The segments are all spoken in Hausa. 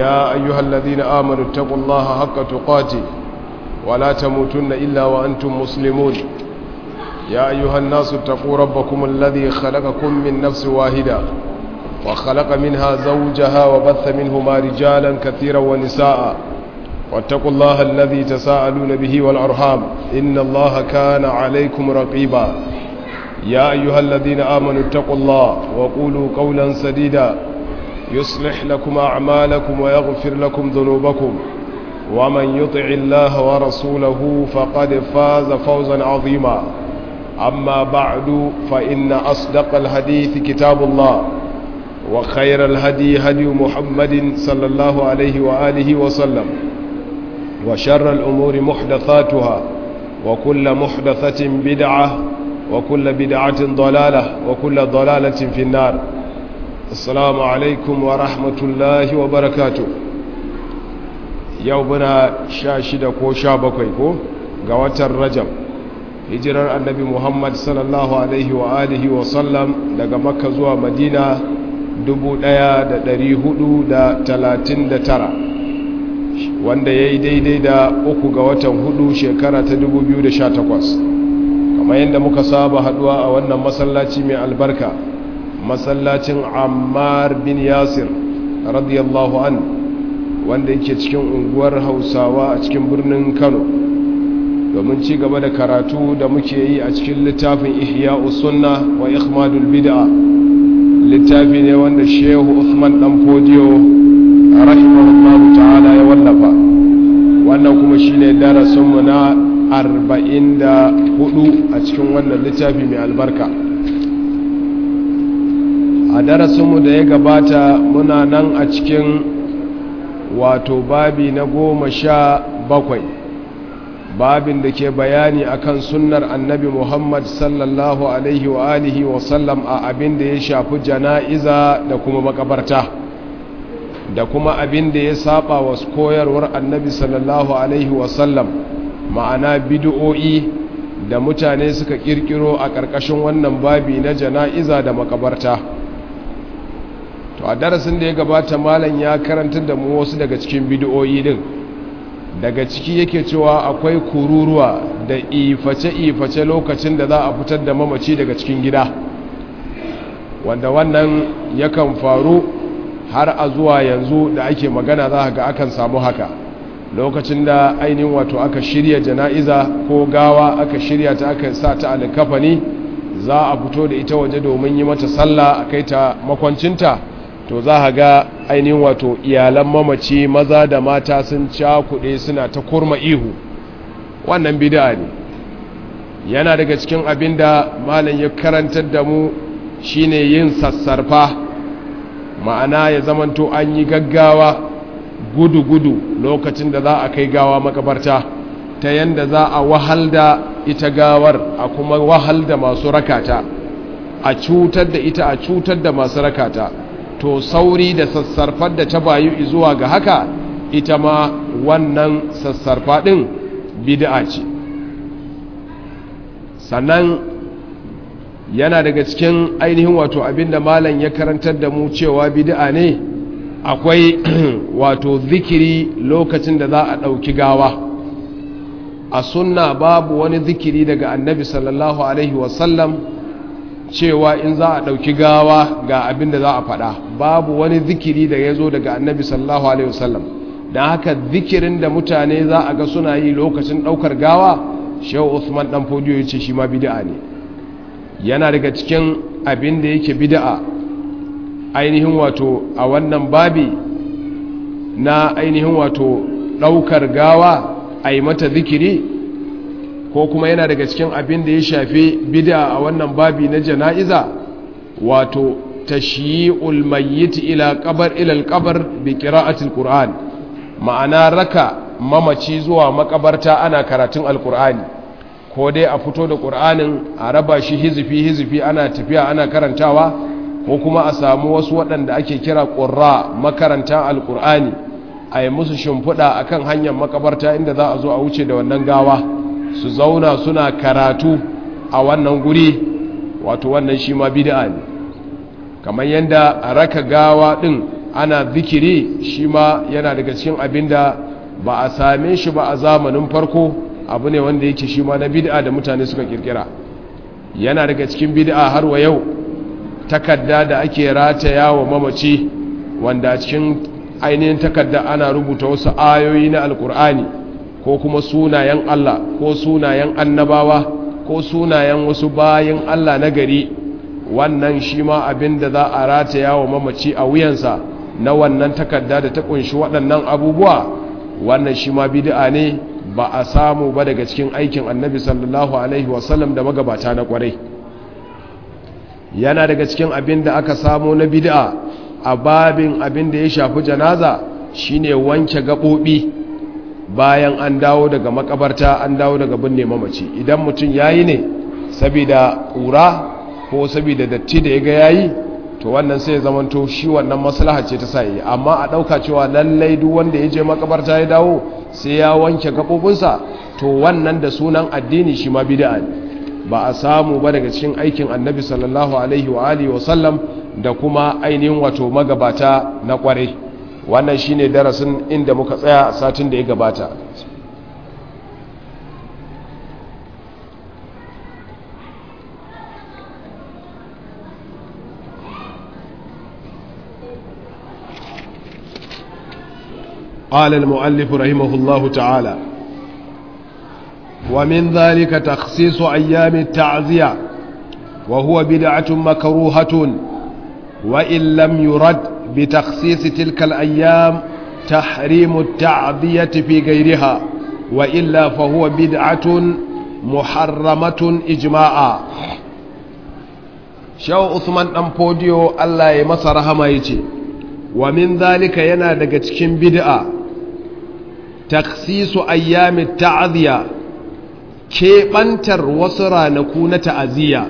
يا أيها الذين آمنوا اتقوا الله حق تقاته ولا تموتن إلا وأنتم مسلمون يا أيها الناس اتقوا ربكم الذي خلقكم من نفس واحدة وخلق منها زوجها وبث منهما رجالا كثيرا ونساء واتقوا الله الذي تساءلون به والأرحام إن الله كان عليكم رقيبا يا أيها الذين آمنوا اتقوا الله وقولوا قولا سديدا يصلح لكم أعمالكم ويغفر لكم ذنوبكم ومن يطع الله ورسوله فقد فاز فوزا عظيما أما بعد فإن أصدق الحديث كتاب الله وخير الهدي هدي محمد صلى الله عليه وآله وسلم وشر الأمور محدثاتها وكل محدثة بدعة وكل بدعة ضلالة وكل ضلالة في النار السلام عليكم ورحمة الله وبركاته يومنا شاشد كو شابكي كو قوات الرجب hijirar annabi muhammad sallallahu alaihi wa alihi wa sallam daga makka zuwa madina 1439 wanda ya yi daidai da uku ga watan hudu shekara ta 2018 kamar yadda muka saba haduwa a wannan masallaci mai albarka masallacin ammar bin yasir radiyallahu an wanda yake cikin unguwar hausawa a cikin birnin kano domin ci gaba da karatu da muke yi a cikin littafin ihya sunna wa ikhmadul bid'a littafi ne wanda shehu usman dan fodiyo rahimahullahu ta'ala ya wallafa wannan kuma shine darasinmu na 44 a cikin wannan littafi mai albarka a darasinmu da ya gabata muna nan a cikin wato babi na goma sha bakwai babin da ke bayani akan sunnar annabi muhammad sallallahu alaihi wa alihi wa sallam a abin da ya shafi jana'iza da kuma makabarta da kuma abin da ya saba wa koyarwar annabi sallallahu alaihi wa sallam ma'ana bid'o'i da mutane suka kirkiro a ƙarƙashin wannan babi na jana'iza da makabarta to a darasin da ya gabata malam ya karantar da mu wasu daga cikin bid'o'i din daga ciki yake cewa akwai kururuwa da iface-iface lokacin da za a fitar da mamaci daga cikin gida wanda wannan yakan faru har a zuwa yanzu da ake magana za ga akan samu haka lokacin da ainihin wato aka shirya jana'iza ko gawa aka shirya ta aka sa ta alikafani za a fito da ita waje domin yi mata sallah a kai ta makwancinta to za a ga ainihin wato iyalan mamaci maza da mata sun cakuɗe suna ta kurma ihu wannan bida ne yana daga cikin abin da malam ya karantar da mu shine yin sassarfa ma'ana ya zamanto an yi gaggawa gudu-gudu lokacin da za a kai gawa makabarta ta yanda za a wahal da ita gawar a kuma wahal da masu rakata a cutar da ita a cutar da masu rakata to sauri da sassarfar da ta bayu zuwa ga haka ita ma wannan sassarfa ɗin bid'a ce sannan yana daga cikin ainihin wato abinda malam ya karantar da mu cewa bid'a ne akwai wato zikiri lokacin da za a ɗauki gawa a sunna babu wani zikiri daga annabi sallallahu alaihi wasallam cewa in za a ɗauki gawa ga abin da za a faɗa babu wani zikiri da ya zo daga annabi sallallahu alaihi wasallam don haka zikirin da mutane za a ga suna yi lokacin ɗaukar gawa shehu usman ɗan fodiyo ya ce shi ma bida'a ne yana daga cikin abin da yake bida'a ainihin wato a wannan babi na ainihin wato ɗaukar gawa a yi mata zikiri ko kuma yana daga cikin abin da ya shafi bida a wannan babi na jana'iza wato tashyi'ul mayyit ila qabr ila al-qabr bi qira'ati al-qur'an ma'ana raka mamaci zuwa makabarta ana karatun al-qur'ani ko dai a fito da qur'anin a raba shi hizifi hizifi ana tafiya ana karantawa ko kuma a samu wasu waɗanda ake kira qurra makarantan al-qur'ani a yi musu shimfiɗa akan hanyar makabarta inda za a zo a wuce da wannan gawa su zauna suna karatu a wannan guri wato wannan shi ma bid'a ne kamar yadda a raka gawa ɗin ana zikiri shi ma yana daga cikin abin da ba a same shi ba a zamanin farko abu ne wanda yake shi ma na bid'a da mutane suka kirkira yana daga cikin bid'a har wa yau takarda da ake rataya wa mamaci wanda a cikin ainihin takarda ana rubuta wasu ayoyi na alkur'ani ko kuma sunayen Allah ko sunayen annabawa ko sunayen wasu bayan Allah na gari wannan shi ma abin da za a rataya wa mamaci a wuyansa na wannan takarda da ta kunshi waɗannan abubuwa wannan shi ma bid'a ne ba a samu ba daga cikin aikin annabi sallallahu alaihi wasallam da magabata na kwarai yana daga cikin abin da aka samu na bid'a a babin abin da ya shafi janaza shine wanke gaɓoɓi bayan an dawo daga makabarta an dawo daga binne mamaci idan mutum yayi ne saboda ƙura ko saboda datti da ya ga yayi to wannan sai ya zamanto shi wannan maslaha ce ta sa yi amma a ɗauka cewa lallai duk wanda ya je makabarta ya dawo sai ya wanke gaɓoɓinsa to wannan da sunan addini shi ma bid'a ne ba a samu ba daga cikin aikin annabi sallallahu alaihi wa alihi wa sallam da kuma ainihin wato magabata na kware wannan shine darasin inda muka tsaya a satin da ya gabata قال المؤلف رحمه الله تعالى ومن ذلك تخصيص أيام التعزية وهو بدعة مكروهة وإن لم يرد بتخصيص تلك الأيام تحريم التعذية في غيرها وإلا فهو بدعة محرمة إجماعا شو عثمان أمبوديو الله يمسر همايتي ومن ذلك ينادق تكين بدعة تخصيص أيام التعذية keɓantar wasu ranaku na ta'aziyya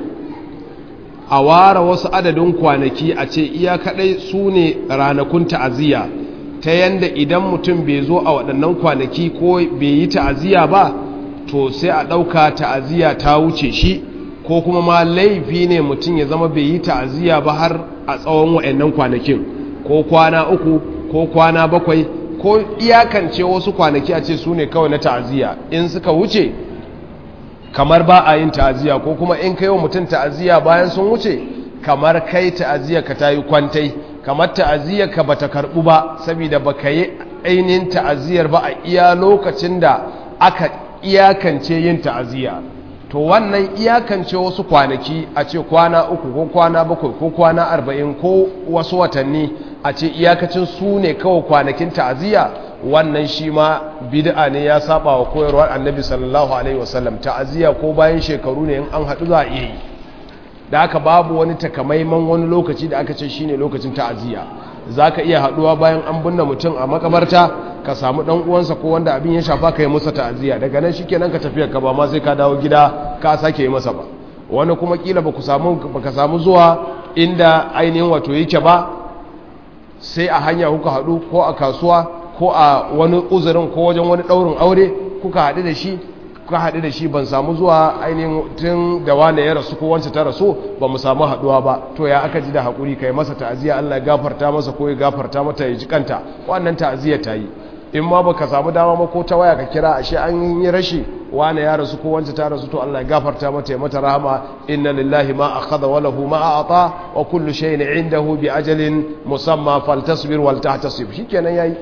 a ware wasu adadin kwanaki a ce iya kaɗai su ne ranakun ta'aziyya ta yanda idan mutum bai zo a waɗannan kwanaki ko bai yi ta'aziyya ba to sai a ɗauka ta'aziyya ta wuce shi ko kuma ma laifi ne mutum ya zama bai yi ta'aziyya ba har a tsawon waɗannan kwanakin ko kwana uku ko kwana bakwai ko iyakance wasu kwanaki a ce su ne kawai na ta'aziyya in suka wuce kamar ba a yin ta'aziyya ko kuma in kai wa mutum ta'aziyya bayan sun wuce kamar kai ta'aziyya ka ta yi kwantai kamar ta'aziyya ka bata karbu ba saboda baka yi ainihin ta'aziyyar ba a iya lokacin da aka iyakance yin ta'aziyya to wannan iyakance wasu kwanaki a ce kwana uku ko kwana bakwai ko kwana arba'in ko wasu watanni a ce iyakacin su ne kawai kwanakin ta'aziyya wannan shi ma bid'a ne ya saba wa koyarwar annabi sallallahu alaihi wasallam ta'aziyya ko bayan shekaru ne in an haɗu za a iya yi da haka babu wani takamaiman wani lokaci da aka ce shine lokacin ta'aziyya za ka iya haɗuwa bayan an binne mutum a makabarta ka samu ɗan uwansa ko wanda abin ya shafa ka yi masa ta'aziyya daga nan shi kenan ka tafiya ka ba ma sai ka dawo gida ka sake yi masa ba wani kuma kila ba ka samu zuwa inda ainihin wato yake ba sai a hanya kuka haɗu ko a kasuwa ko a wani uzurin ko wajen wani ɗaurin aure kuka haɗu da shi kuka haɗu da shi ban samu zuwa ainihin tun da wane ya rasu ko wance ta rasu ba mu samu haɗuwa ba to ya aka ji da haƙuri kai masa ta'aziyya Allah ya gafarta masa ko ya gafarta mata ya ji kanta wannan ta'aziyya ta yi in ma baka samu dama ba ko ta waya ka kira ashe an yi rashi wane ya rasu ko wance ta rasu to Allah ya gafarta mata ya mata rahama inna lillahi ma akhadha wa lahu ma a'ta wa kullu shay'in 'indahu bi ajalin musamma faltasbir wal tahtasib shikenan yayi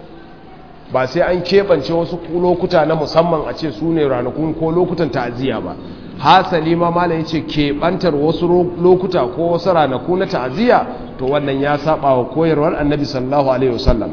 ba sai an keɓance wasu lokuta na musamman a ce su ne ranakun ko lokutan ta'aziyya ba hasali ma malam yace keɓantar wasu lokuta ko wasu ranaku na ta'aziyya to wannan ya saba wa koyarwar annabi sallallahu alaihi wasallam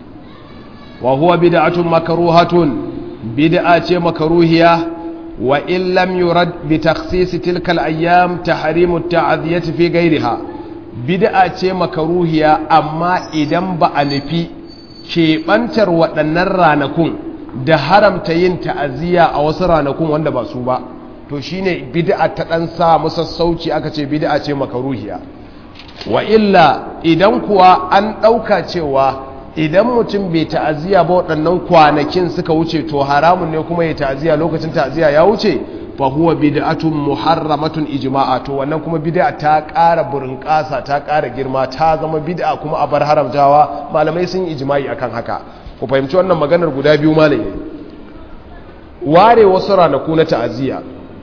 wa huwa bid'atun makruhatun bid'a ce makruhiya wa in lam yurad bi takhsis tilka al-ayyam tahrimu at-ta'ziyati fi ghayriha bid'a ce makruhiya amma idan ba a nufi keɓantar waɗannan ranakun da haramta yin ta'aziyya a wasu ranakun wanda ba su ba to shine bid'a ta ɗan sa musassauci aka ce bid'a ce makaruhiya wa illa idan kuwa an ɗauka cewa idan mutum bai ta'aziyya ba waɗannan kwanakin suka wuce to haramun ne kuma ya ta'aziyya lokacin ta'aziyya ya wuce fa huwa bid'atun muharramatun ijma'a to wannan kuma bid'a ta ƙara burinƙasa ta ƙara girma ta zama bid'a kuma a bar haramtawa malamai sun yi ijma'i akan haka ku fahimci wannan maganar guda biyu malami ware wasu ranaku na ta'aziyya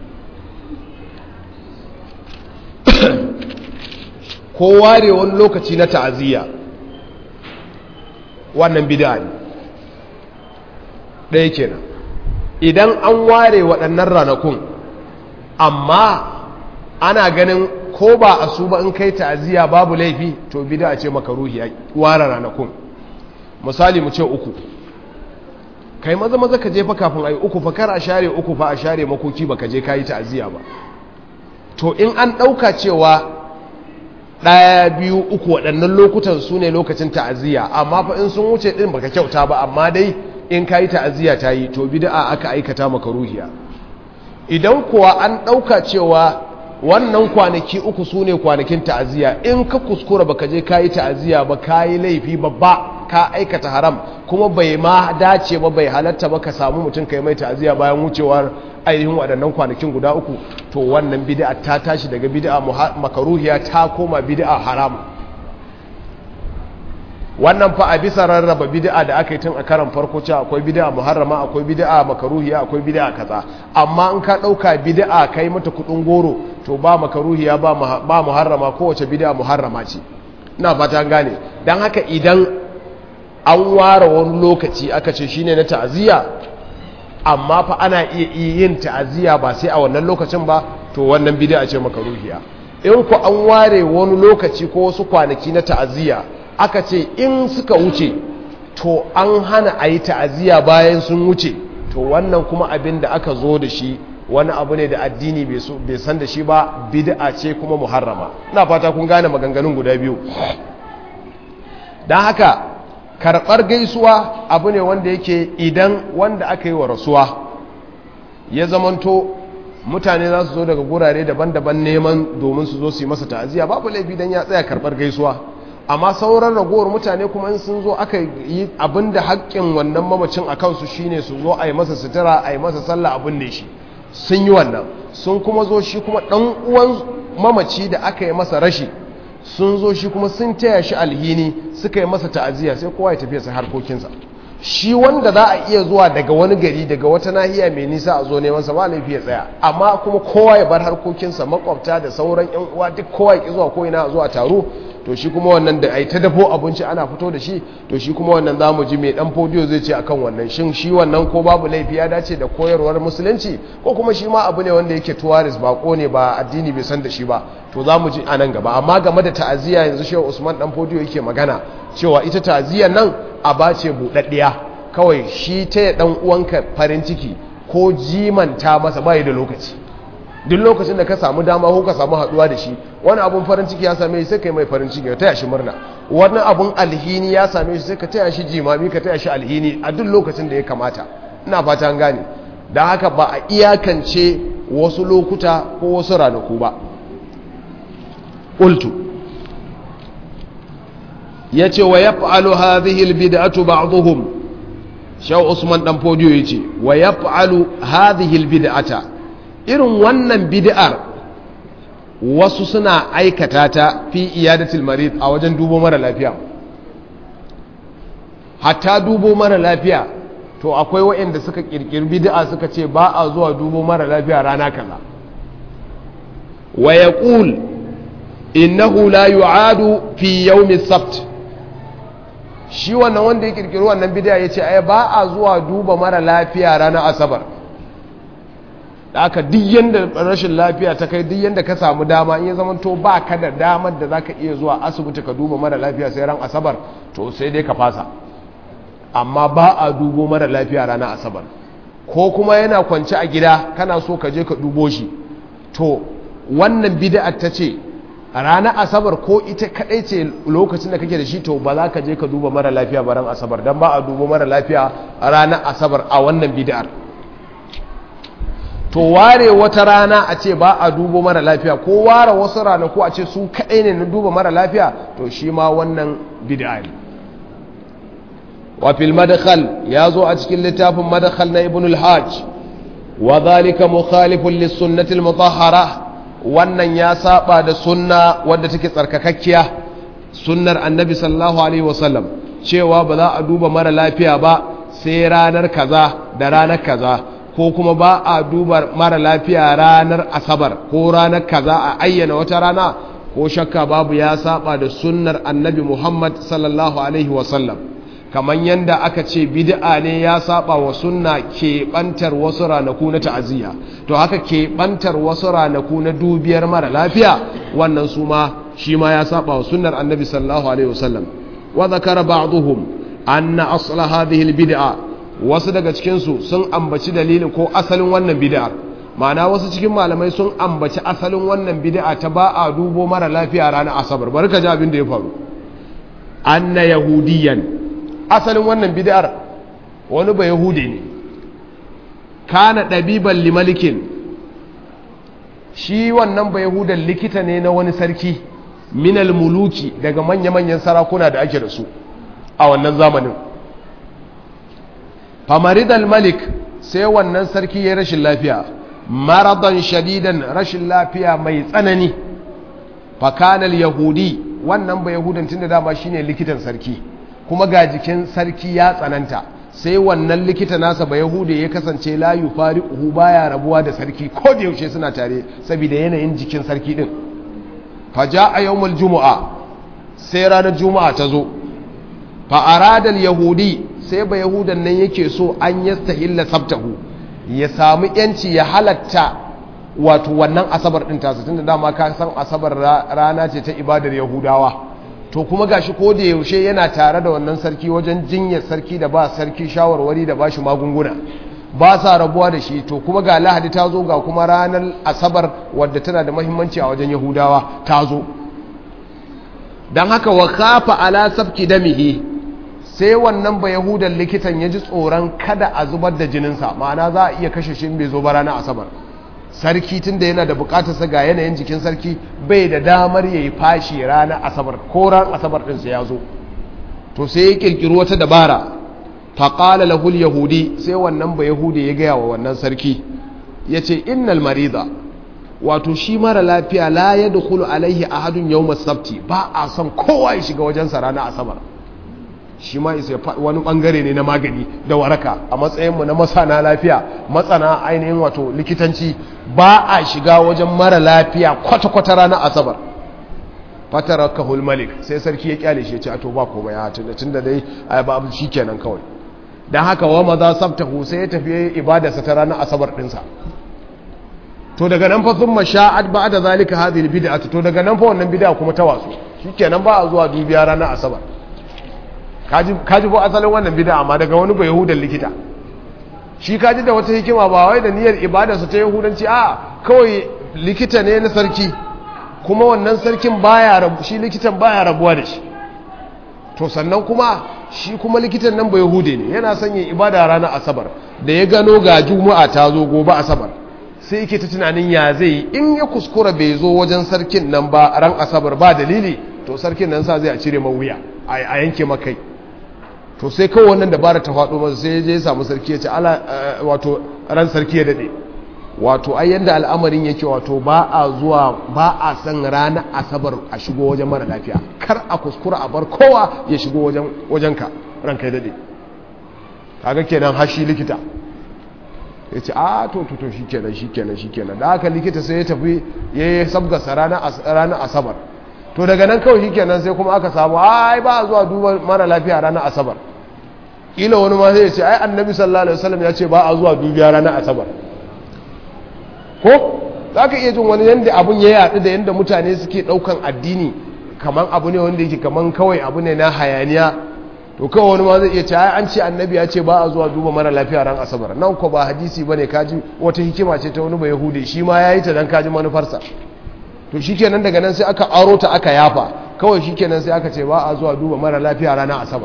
ko ware wani lokaci na ta'aziyya wannan bid'a ne ɗaya kenan idan an ware waɗannan ranakun amma ana ganin ko ba a su ba in kai ta'aziyya babu laifi to bid'a ce makaruhi a ware ranakun misali mu ce uku kai maza maza ka je fa kafin ayi uku fa kar a share uku fa a share makoki baka je kayi ta'aziyya ba to in an ɗauka cewa ɗaya biyu uku waɗannan lokutan su ne lokacin ta'aziyya amma fa in sun wuce ɗin baka kyauta ba amma dai in kayi ta'aziyya ta yi to bid'a aka aikata maka ruhiya idan kuwa an ɗauka cewa wannan kwanaki uku su ne kwanakin ta'aziyya in ka kuskura baka je kayi ta'aziyya ba kayi laifi babba ka aikata haram kuma bai ma dace ba bai halatta ba ka samu mutum kai mai ta'aziyya bayan wucewar ainihin waɗannan kwanakin guda uku to wannan bid'a ta tashi daga bid'a makaruhiya ta koma bid'a haram wannan fa a bisa rarraba bid'a da aka yi tun a karan farko cewa akwai bid'a muharrama akwai bid'a makaruhiya akwai bid'a kaza amma in ka ɗauka bid'a kai mata kuɗin goro to ba makaruhiya ba muharrama kowace bid'a muharrama ce ina fata gane don haka idan an ware wani lokaci aka ce shine na ta'aziyya amma fa ana iya yin ta'aziyya ba sai a wannan lokacin ba to wannan bid'a ce makaruhiya in ku an ware wani lokaci ko wasu kwanaki na ta'aziyya aka ce in suka wuce to an hana a yi ta'aziyya bayan sun wuce to wannan kuma abin da aka zo da shi wani abu ne da addini bai san da shi ba bid'a ce kuma muharrama ina fata kun gane maganganun guda biyu don haka karɓar gaisuwa abu ne wanda yake idan wanda aka yi wa rasuwa ya zamanto mutane za su zo daga gurare daban-daban neman domin su zo su yi masa ta'aziyya babu laifi don ya tsaya karɓar gaisuwa amma sauran ragowar mutane kuma in sun zo aka yi abin da haƙƙin wannan mamacin a kansu shine su zo a yi masa sutura a yi masa sallah abin da shi sun yi wannan sun kuma zo shi kuma ɗan uwan mamaci da aka yi masa rashi sun zo shi kuma sun taya shi alhini suka yi masa ta'aziyya sai kowa ya tafiya sa harkokinsa shi wanda za a iya zuwa daga wani gari daga wata nahiya mai nisa a zo neman sa ba laifi ya tsaya amma kuma kowa ya bar harkokinsa makwabta da sauran yan uwa duk kowa ya ki zuwa ko ina zuwa taro to shi kuma wannan da ai ta dafo abinci ana fito da shi to shi kuma wannan zamu ji mai dan fodiyo zai ce akan wannan shin shi wannan ko babu laifi ya dace da koyarwar musulunci ko kuma shi ma abu ne wanda yake tuwaris bako ne ba addini bai san da shi ba to zamu ji a nan gaba amma game da ta'aziyya yanzu shehu Usman dan fodiyo yake magana cewa ita ta'aziyyar nan a bace budaddiya kawai shi ta dan uwanka farin ciki ko jimanta masa bai da lokaci duk lokacin da ka samu dama ko ka samu haduwa da shi wani abun farin ciki ya same shi sai kai mai farin ciki ka taya shi murna wani abun alhini ya same shi sai ka taya shi jimami ka taya shi alhini a duk lokacin da ya kamata ina fata an gane don haka ba a iyakance wasu lokuta ko wasu ranaku ba qultu yace wa yaf'alu hadhihi albid'atu ba'dhum shaw usman dan fodiyo yace wa yaf'alu hadhihi albid'ata irin wannan bid'ar wasu suna aikata ta fi iyadatul marid a wajen dubo mara lafiya hatta dubo mara lafiya to akwai waɗanda suka kirkiri bid'a suka ce ba a zuwa dubo mara lafiya rana kaza wa yaqul innahu la yu'adu fi yawmi sabt shi wannan wanda ya kirkiri wannan bid'a yace ai ba a zuwa duba mara lafiya ranar asabar da aka duk yanda rashin lafiya ta kai duk yanda ka samu dama in ya zama to ba ka da damar da zaka iya zuwa asibiti ka duba mara lafiya sai ran asabar to sai dai ka fasa amma ba a dubo mara lafiya ranar asabar ko kuma yana kwance a gida kana so ka je ka dubo shi to wannan bid'a ta ce ranar asabar ko ita kadai ce lokacin da kake da shi to ba za ka je ka duba mara lafiya ba ran asabar dan ba a dubo mara lafiya ranar asabar a wannan bid'ar to ware wata rana a ce ba a dubo mara lafiya ko ware wasu ranaku a ce su kaɗai ne na duba mara lafiya to shi ma wannan bid'a ne wa fil madkhal ya zo a cikin littafin madkhal na ibn al-hajj wa zalika mukhalifun lis-sunnati al-mutahhara wannan ya saba da sunna wadda take tsarkakakkiya sunnar annabi sallallahu alaihi wasallam cewa ba za a duba mara lafiya ba sai ranar kaza da ranar kaza ko kuma ba a duba mara lafiya ranar asabar ko ranar kaza a ayyana wata rana ko shakka babu ya saba da sunnar annabi muhammad sallallahu alaihi wasallam kamar yadda aka ce bid'a ne ya saba wa sunna keɓantar wasu ranaku na ta'aziyya to haka keɓantar wasu ranaku na dubiyar mara lafiya wannan su ma shi ma ya saba wa sunnar annabi sallallahu alaihi wasallam wa zakara ba'dhum anna asla hadhihi albid'a wasu daga cikin su sun ambaci dalilin ko asalin wannan bid'a ma'ana wasu cikin malamai sun ambaci asalin wannan bid'a ta ba a dubo mara lafiya ranar asabar barka ji abin da ya faru anna yahudiyan asalin wannan bid'ar wani ba yahudi ne kana ɗabiban limalikin shi wannan ba yahudan likita ne na wani sarki minal muluki daga manya-manyan sarakuna da ake da su a wannan zamanin famaridal malik sai wannan sarki ya rashin lafiya maradan shadidan rashin lafiya mai tsanani fakanal yahudi wannan ba yahudan tun da dama shine likitan sarki kuma ga jikin sarki ya tsananta sai wannan likita nasa ba yahudi ya kasance la yufariquhu baya rabuwa da sarki ko da yaushe suna tare saboda yanayin jikin sarki din faja a yawmul jumu'a sai ranar juma'a ta zo fa arada yahudi sai ba yahudan nan yake so an yastahilla sabtahu ya samu yanci ya halatta wato wannan asabar din tasa tunda dama ka san asabar rana ce ta ibadar yahudawa to kuma gashi ko da yaushe yana tare da wannan sarki wajen jinyar sarki da ba sarki shawarwari da bashi magunguna ba sa rabuwa da shi to kuma ga lahadi ta zo ga kuma ranar asabar wadda tana da mahimmanci a wajen yahudawa ta zo don haka wa kafa ala sabki damihi sai wannan ba yahudan likitan ya ji tsoron kada a zubar da jininsa ma'ana za a iya kashe shi bai zo ba ranar asabar sarki tun da yana da bukatarsa ga yanayin jikin sarki bai da damar ya yi fashi ranar asabar ko ran asabar ɗinsa ya zo to sai ya ƙirƙiri wata dabara faƙala lahul yahudi sai wannan ba yahudi ya gaya wa wannan sarki ya ce innal mariza wato shi mara lafiya la ya dukulu alaihi ahadun yau masabti ba a son kowa ya shiga wajensa ranar asabar shi ma isa wani bangare ne na magani da waraka a matsayinmu na masana lafiya matsana ainihin wato likitanci ba a shiga wajen mara lafiya kwata-kwata ranar asabar fatara kahul malik sai sarki ya kyale shi ya ce a to ba komai ya tunda tunda dai ba abu shi kenan kawai don haka wa maza sabtahu sai ya tafi ibadarsa ta ranar asabar dinsa to daga nan fa thumma sha'at ba'da zalika hadhihi bid'atu to daga nan fa wannan bid'a kuma ta wasu shikenan ba a zuwa dubiya ranar asabar kaji kaji ko asalin wannan bid'a amma daga wani ba yahudan likita shi kaji da wata hikima ba wai da niyyar ibadarsa ta yahudanci a kawai likita ne na sarki kuma wannan sarkin baya rabu shi likitan baya rabuwa da shi to sannan kuma shi kuma likitan nan ba yahude ne yana son yin ibada ranar asabar da ya gano ga juma'a ta zo gobe asabar sai yake ta tunanin ya zai in ya kuskura bai zo wajen sarkin nan ba ran asabar ba dalili to sarkin nan sa zai a cire wuya a yanke makai to sai kawai wannan dabara ta faɗo masa sai ya je ya samu sarki ya ce ala wato ran sarki ya dade wato ai yanda al'amarin yake wato ba a zuwa ba a san ranar asabar a shigo wajen mara lafiya kar a kuskura a bar kowa ya shigo wajen wajenka ranka ya dade kaga kenan hashi likita ya ce a to to to shikenan shikenan shikenan da haka likita sai ya tafi ya yi sabgasa ranar asabar to daga nan kawai shikenan sai kuma aka samu ai ba a zuwa duba mara lafiya ranar asabar ila wani ma sai ya ce ai annabi sallallahu alaihi wasallam ya ce ba a zuwa dubiya ranar asabar ko za ka iya jin wani yadda abun ya yaɗu da yadda mutane suke ɗaukan addini kamar abu ne wanda yake kamar kawai abu ne na hayaniya to kawai wani ma zai iya ce an ce annabi ya ce ba a zuwa duba mara lafiya ran asabar nan ko ba hadisi ba ne kaji wata hikima ce ta wani ba yahudi shi ma ya yi ta don kaji manufarsa to shi kenan daga nan sai aka aro ta aka yafa kawai shi kenan sai aka ce ba a zuwa duba mara lafiya ranar asabar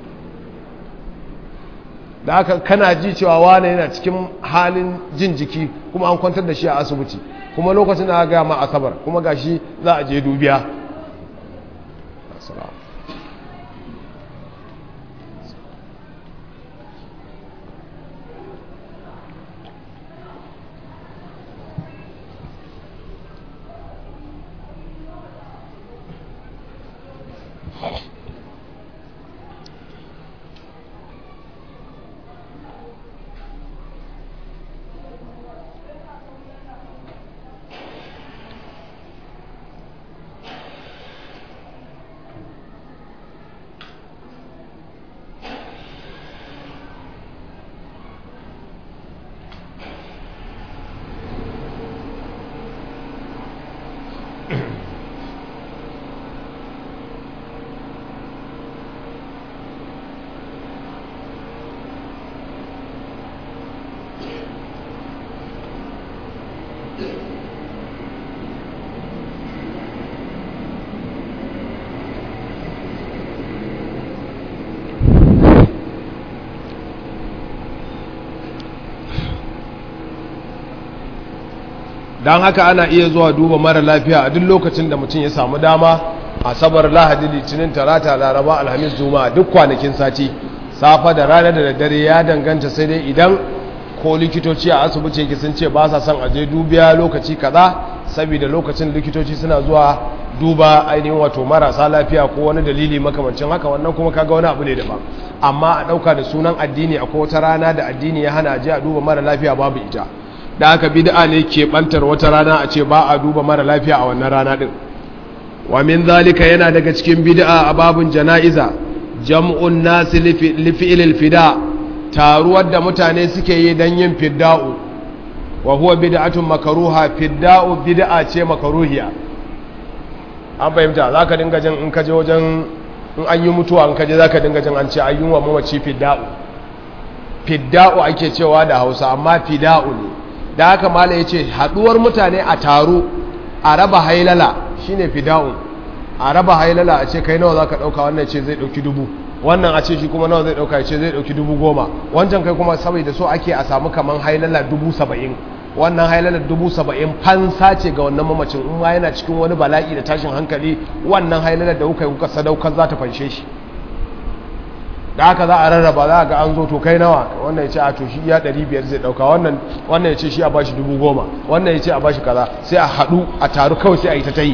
da aka kana ji cewa wane yana cikin halin jin jiki kuma an kwantar da shi a asibiti kuma lokacin da aka gaya ma asabar kuma ga shi za a je dubiya don haka ana iya zuwa duba mara lafiya a duk lokacin da mutum ya samu dama asabar lahadi litinin talata laraba alhamis juma'a duk kwanakin sati safa da rana da daddare ya danganta sai dai idan ko likitoci a asibiti yake sun ce ba sa son aje dubiya lokaci kaza saboda lokacin likitoci suna zuwa duba ainihin wato marasa lafiya ko wani dalili makamancin haka wannan kuma kaga wani abu ne daban amma a dauka da sunan addini akwai wata rana da addini ya hana aje a duba mara lafiya babu ita da aka bid'a ne ke bantar wata rana a ce ba a duba mara lafiya a wannan rana din wa min zalika yana daga cikin bid'a a babun jana'iza jam'un nasi li fi'lil fida taruwar da mutane suke yi dan yin fidda'u wa huwa bid'atun makruha fidda'u bid'a ce makruhiya an fahimta zaka dinga jin in kaje wajen in an yi mutuwa in kaje zaka dinga jin an ce ayyun wa mamaci fidda'u fidda'u ake cewa da Hausa amma fida'u ne da haka mala yace haduwar mutane a taro a raba hailala shine fida'u a raba hailala a ce kai nawa zaka dauka wannan ce zai dauki dubu wannan a ce shi kuma nawa zai dauka ya ce zai dauki dubu goma wancan kai kuma saboda so ake a samu kaman hailala dubu saba'in wannan hailalar dubu saba'in fansa ce ga wannan mamacin in ma yana cikin wani bala'i da tashin hankali wannan hailalar da kuka yi kuka sadaukar za ta fanshe shi da haka za a rarraba za a ga an zo to kai nawa wannan ya ce a to shi ya ɗari biyar zai ɗauka wannan ya ce shi a bashi dubu goma wannan ya ce a bashi kaza sai a haɗu a taru kawai sai a yi ta ta yi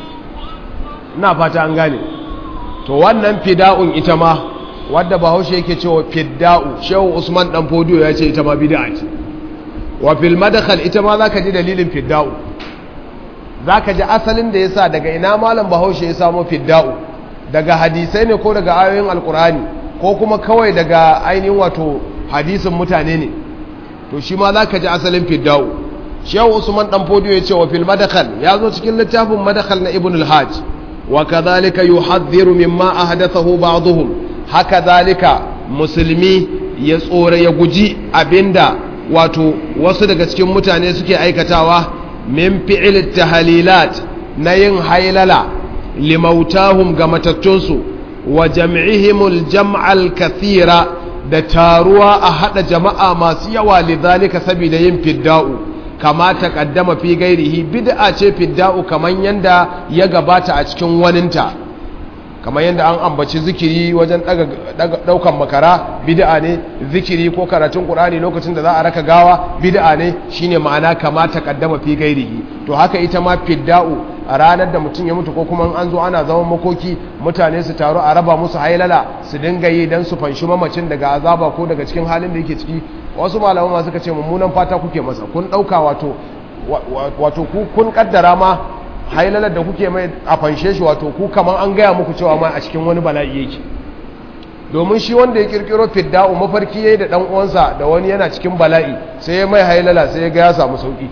ina fata an gane to wannan fida'un ita ma wadda bahaushe yake cewa fidda'u shehu usman dan fodiyo ya ce ita ma bid'a ce wa fil madkhal ita ma zaka ji dalilin fidda'u zaka ji asalin da yasa daga ina malam bahaushe ya samo fidda'u daga hadisai ne ko daga ayoyin alkurani ko kuma kawai daga ainihin wato hadisin mutane ne to shi ma zaka ji asalin fidda'u shehu usman dan fodiyo ya ce wa fil madkhal ya zo cikin littafin madkhal na ibn al-hajj wa kadhalika yuhadhdhiru mimma ahdathahu ba'dhum haka zalika musulmi ya tsore ya guji abinda wato wasu daga cikin mutane suke aikatawa min fi'il tahlilat na yin hailala limautahum ga matattunsu wa jam'ihimul jam'al kathira da taruwa a hada jama'a masu yawa lidhalika saboda yin fidda'u kama taqaddama fi gairihi bid'a ce fidda'u kaman yanda ya gabata a cikin waninta kamar yadda an ambaci zikiri wajen daukan makara bid'a ne zikiri ko karatun qur'ani lokacin da za a raka gawa bid'a ne shine ma'ana kama taqaddama fi gairihi to haka ita ma fidda'u a ranar da mutum ya mutu ko kuma an zo ana zaman makoki mutane su taru a raba musu hailala su dinga yi dan su fanshi mamacin daga azaba ko daga cikin halin da yake ciki wasu malaman ma suka ce mummunan fata kuke masa kun dauka wato wato ku kun kaddara ma hailalar da kuke mai a fanshe shi wato ku kaman an gaya muku cewa ma a cikin wani bala'i yake domin shi wanda ya kirkiro fidda'u mafarki yayi da dan uwansa da wani yana cikin bala'i sai ya mai hailala sai ya ga ya samu sauki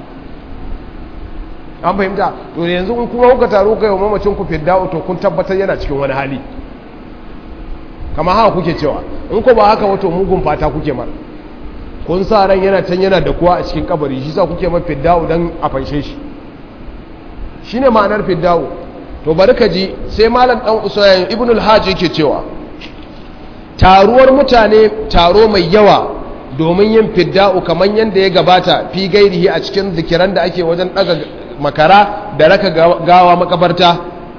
an fahimta to yanzu in kuma kuka taro kai wa mamacin ku fidda'u to kun tabbatar yana cikin wani hali kama haka kuke cewa in ko ba haka wato mugun fata kuke mar kun sa ran yana can yana da kuwa a cikin kabari shi sa kuke mai fidda'u dan a fanshe shi shi ne ma'anar fiddawo to bari ka ji sai malam ɗan usayen ibn al-hajji yake cewa taruwar mutane taro mai yawa domin yin fidda'u kamar yadda ya gabata fi gairihi a cikin zikiran da ake wajen ɗaga makara da raka gawa makabarta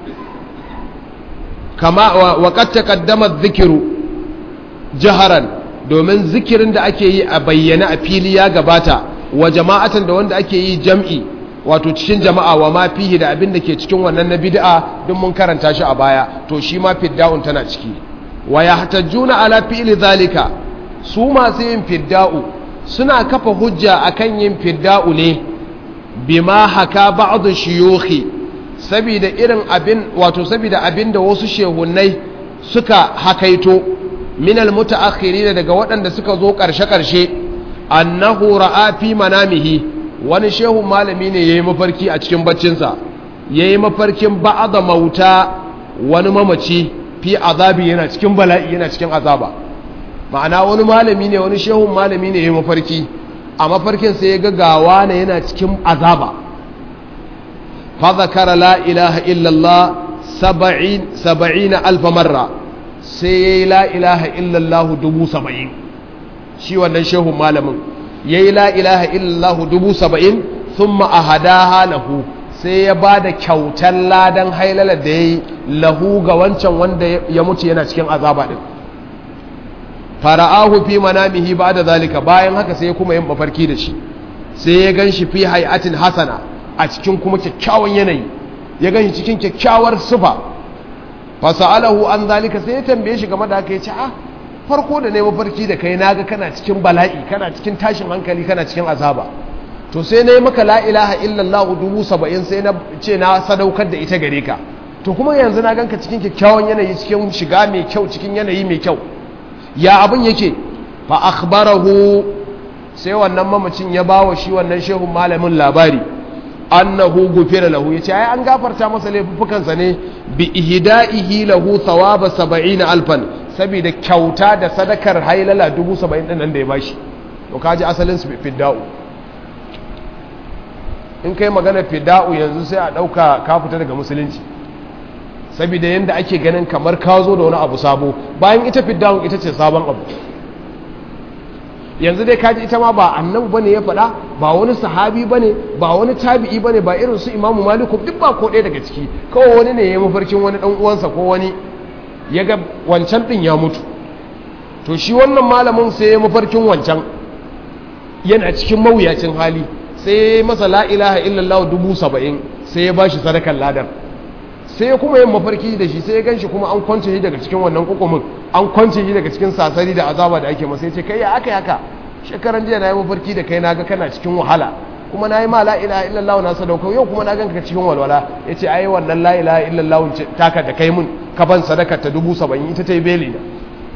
kama waƙat taqaddama zikiru jaharan domin zikirin da ake yi a bayyana a fili ya gabata wa jama'atan da wanda ake yi jam'i wato cikin jama'a wa ma fihi da abin da ke cikin wannan na bid'a duk mun karanta shi a baya to shi ma fidda'un tana ciki wa yahtajuna ala fi'li zalika su masu yin fidda'u suna kafa hujja akan yin fidda'u ne bima haka ba'd shuyukhi saboda irin abin wato saboda abin da wasu shehunnai suka hakaito min almutaakhirin daga waɗanda suka zo ƙarshe ƙarshe annahu ra'a fi manamihi wani shehu malami ne ya yi mafarki a cikin baccinsa ya yi mafarkin ba'ada mauta wani mamaci fi azabi yana cikin bala'i yana cikin azaba ma'ana wani malami ne wani shehun malami ne ya yi mafarki a mafarkin sai ya gagawa ne yana cikin azaba fa zakara la ilaha illallah saba'in alfa marra sai ya yi la ilaha illallah dubu saba'in shi wannan shehun malamin ya yi la'ilaha illallahu dubu saba'in thumma ahadaha lahu sai ya ba da kyautar ladan hailalar da ya yi lahu ga wancan wanda ya mutu yana cikin azaba din fara'ahu fi manamihi ba da zalika bayan haka sai kuma yin mafarki da shi sai ya gan shi fi hayatin hasana a cikin kuma kyakkyawan yanayi ya gan shi cikin kyakkyawar sufa fasa'alahu an zalika sai ya tambaye shi game da haka ya ce ah farko da ne mafarki da kai naga kana cikin bala'i kana cikin tashin hankali kana cikin azaba to sai na yi maka la ilaha illallah dubu saba'in sai na ce na sadaukar da ita gare ka to kuma yanzu na ganka cikin kyakkyawan yanayi cikin shiga mai kyau cikin yanayi mai kyau ya abin yake fa akhbarahu sai wannan mamacin ya bawa shi wannan shehun malamin labari annahu gufira lahu yace ai an gafarta masa laifukansa ne bi ihda'ihi lahu thawaba 70 alfan saboda kyauta da sadakar hailala 70 din nan da ya bashi to kaji asalin su fidda'u in kai magana fidda'u yanzu sai a dauka ka fita daga musulunci saboda yanda ake ganin kamar ka zo da wani abu sabo bayan ita fidda'u ita ce sabon abu yanzu dai kaji ita ma ba annabu bane ya faɗa ba wani sahabi bane ba wani tabi'i bane ba irin su imamu maliku duk ba ko ɗaya daga ciki kawai wani ne ya mafarkin wani ɗan uwansa ko wani ya ga wancan ɗin ya mutu to shi wannan malamin sai ya mafarkin wancan yana cikin mawuyacin hali sai ya masa la ilaha illallah dubu saba'in sai ya bashi sadakar ladar sai ya kuma yin mafarki da shi sai ya gan shi kuma an kwance shi daga cikin wannan kukumin an kwance shi daga cikin sasari da azaba da ake masa ya ce kai ya aka haka shekaran jiya na yi mafarki da kai na ga kana cikin wahala kuma na yi ma la'ila illallah na sadaukar yau kuma na gan ka cikin walwala ya ce ai wannan la'ila illallah taka da kai mun ka ban sadakar ta dubu saba'in ita ta yi beli da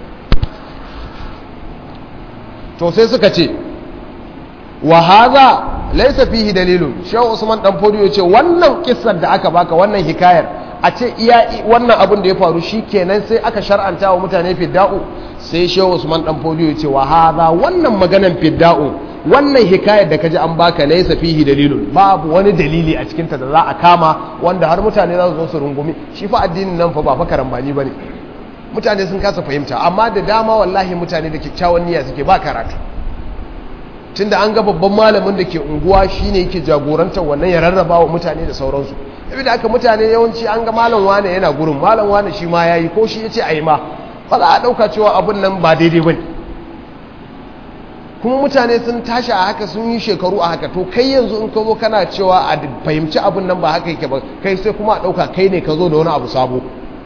to sai suka ce wa haza laisa fihi dalilun shehu usman dan fodiyo ce wannan kissar da aka baka wannan hikayar a ce iya wannan abin da ya faru shi kenan sai aka shar'anta wa mutane fidda'u sai shehu usman dan fodiyo ce wa haza wannan maganan fidda'u wannan hikayar da kaji an baka laisa fihi dalilun babu wani dalili a cikinta da za a kama wanda har mutane za su zo su rungumi shi fa addinin nan fa ba fa karambani bane mutane sun kasa fahimta amma da dama wallahi mutane da kyakkyawan niyya suke ba karatu tunda an ga babban malamin da ke unguwa shine yake jagorantar wannan ya rarraba wa mutane da sauransu yabi da aka mutane yawanci an ga malam wane yana gurin malam wane shi ma yayi ko shi yace ayi ma ba za a dauka cewa abun nan ba daidai bane kuma mutane sun tashi a haka sun yi shekaru a haka to kai yanzu in ka zo kana cewa a fahimci abun nan ba haka yake ba kai sai kuma a dauka kai ne ka zo da wani abu sabo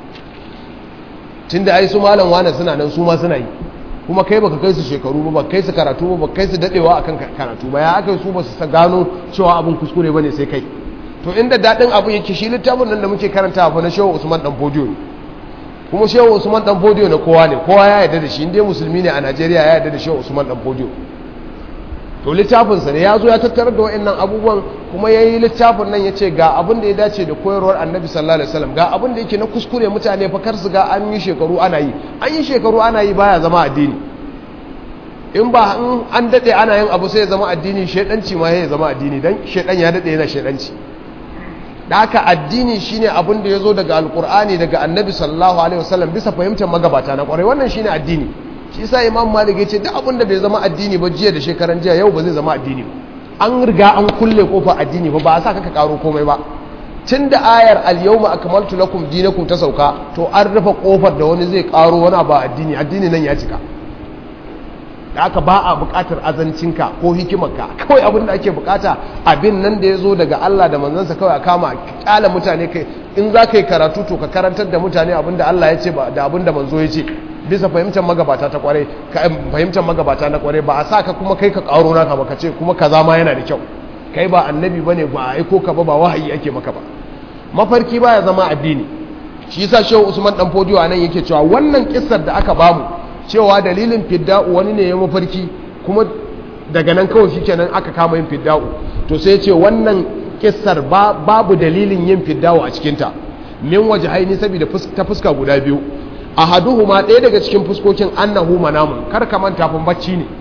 tunda ai su malam wane suna nan su ma suna yi kuma kai baka kai su shekaru ba kai su karatu ba kai su dadewa akan karatu ba ya aka su ba su gano cewa abin kuskure bane sai kai to inda dadin abu yake shi littafin nan da muke karanta fa na Shehu Usman dan Fodiyo kuma Shehu Usman dan Fodiyo na kowa ne kowa ya yarda da shi inda musulmi ne a Najeriya ya yarda da Shehu Usman dan Fodiyo to littafin sa ne ya zo ya tattara da wayannan abubuwan kuma yayi littafin nan yace ga abin da ya dace da koyarwar Annabi sallallahu alaihi wasallam ga abin da yake na kuskure mutane fa kar su ga an yi shekaru ana yi an yi shekaru ana yi baya zama addini in ba an dade ana yin abu sai ya zama addini shedanci ma ya zama addini dan shedan ya dade yana shedanci da haka addini shine abin da yazo daga alqur'ani daga Annabi sallallahu alaihi wasallam bisa fahimtar magabata na kwarai wannan shine addini shi yasa imam malik ya ce duk abin da bai zama addini ba jiya da shekaran jiya yau ba zai zama addini ba an riga an kulle kofa addini ba ba a sa ka karo komai ba tun da ayar al-yawma akmaltu lakum dinakum ta sauka to an rufe kofar da wani zai karo wani ba addini addini nan ya cika da aka ba a bukatar azancinka ko hikimarka kawai abin da ake bukata abin nan da ya zo daga Allah da manzansa kawai a kama kyala mutane kai in za ka yi karatu to ka karantar da mutane abin da Allah ya ce da abin da manzo ya ce bisa fahimtar magabata ta kware fahimtar magabata na kware ba a sa ka kuma kai ka karo naka ba ka ce kuma kaza ma yana da kyau kai ba annabi bane ba a aiko ka ba ba wahayi ake maka ba mafarki baya zama addini shi yasa shehu usman dan fodiyo anan yake cewa wannan kissar da aka bamu cewa dalilin fidda'u wani ne ya mafarki kuma daga nan kawai shikenan aka kama yin fidda'u to sai ya ce wannan kissar babu dalilin yin fidda'u a cikinta min waje haini saboda ta fuska guda biyu ahaduhuma ɗaya daga cikin fuskokin annahu manamun kar ka manta fa bacci ne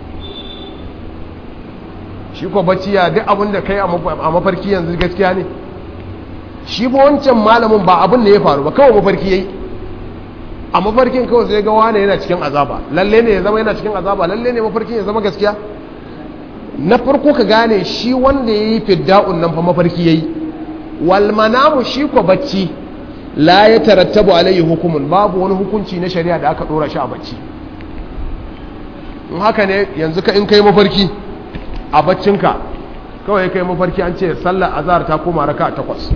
shi ko bacci ya duk abin da kai a mafarki yanzu gaskiya ne shi ba wancan malamin ba abin da ya faru ba kawai mafarki yayi a mafarkin kawai sai ga wane yana cikin azaba lalle ne ya zama yana cikin azaba lalle ne mafarkin ya zama gaskiya na farko ka gane shi wanda ya yi fidda'un nan fa mafarki ya yi walmanamu shi ko bacci la ya tarattabu alayhi hukumun babu wani hukunci na shari'a da aka dora shi a bacci in haka ne yanzu ka in kai mafarki a baccinka kawai kai mafarki an ce sallar azhar ta koma raka takwas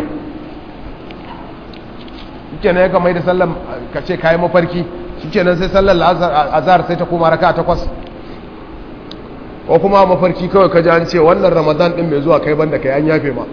shikenan ya kamar da sallar ka ce kayi mafarki shikenan sai sallar azhar sai ta koma raka takwas ko kuma mafarki kawai ka ji an ce wannan ramadan din mai zuwa kai banda kai an yafe ma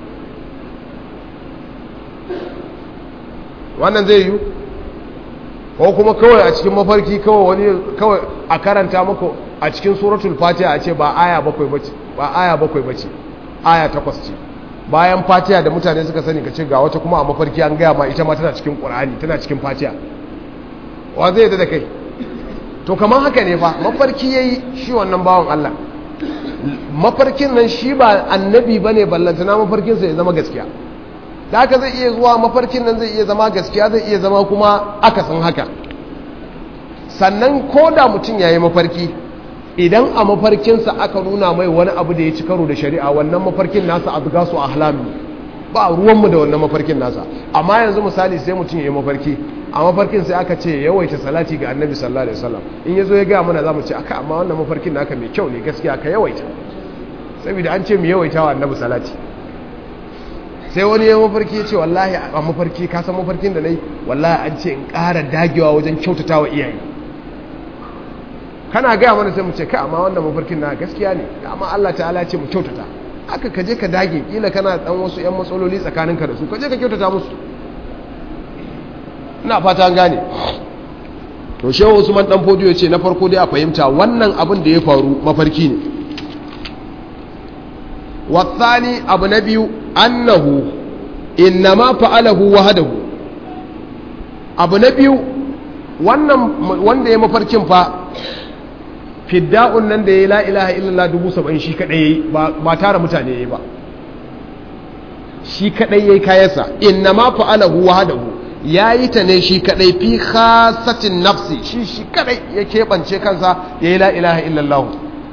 wannan zai yi ko kuma kawai a cikin mafarki kawai wani kawai a karanta muku a cikin suratul fatiha a ce ba aya bakwai bace ba aya bakwai bace aya takwas ce bayan fatiha da mutane suka sani ka ce ga wata kuma a mafarki an gaya ma ita ma tana cikin qur'ani tana cikin fatiha wa zai da kai to kamar haka ne fa mafarki yayi shi wannan bawan Allah mafarkin nan shi ba annabi bane ballantana mafarkin sa ya zama gaskiya da haka zai iya zuwa mafarkin nan zai iya zama gaskiya zai iya zama kuma akasin haka sannan ko da mutum ya yi mafarki idan a mafarkinsa aka nuna mai wani abu da ya ci karo da shari'a wannan mafarkin nasa abu gasu a halami ba ruwanmu da wannan mafarkin nasa amma yanzu misali sai mutum ya yi mafarki a mafarkin sai aka ce yawaita salati ga annabi sallallahu alaihi wasallam in ya zo ya gaya mana za mu ce aka amma wannan mafarkin naka mai kyau ne gaskiya ka yawaita saboda an ce mu yawaita wa annabi salati sai wani ya mafarki ya ce wallahi a mafarki ka san mafarkin da na yi wallahi an ce in ƙara dagewa wajen kyautata wa iyaye kana gaya mana sai mu ce kai amma wannan mafarkin na gaskiya ne amma Allah ta'ala ce mu kyautata aka ka je ka dage kila kana dan wasu yan matsaloli tsakaninka da su ka je ka kyautata musu ina fata an gane to shehu Usman dan fodiyo ce na farko dai a fahimta wannan abin da ya faru mafarki ne والثاني abu na biyu annahu innama fa'alahu wahdahu abu na biyu wannan wanda ya mafarkin fa fidda'un nan da ya la ilaha illallah dubu saba'in shi kadai yayi ba tara mutane yayi ba shi kadai yayi kayansa innama fa'alahu wahdahu yayi ta ne shi kadai fi khasatin nafsi shi shi kadai ya keɓance kansa yayi la ilaha illallah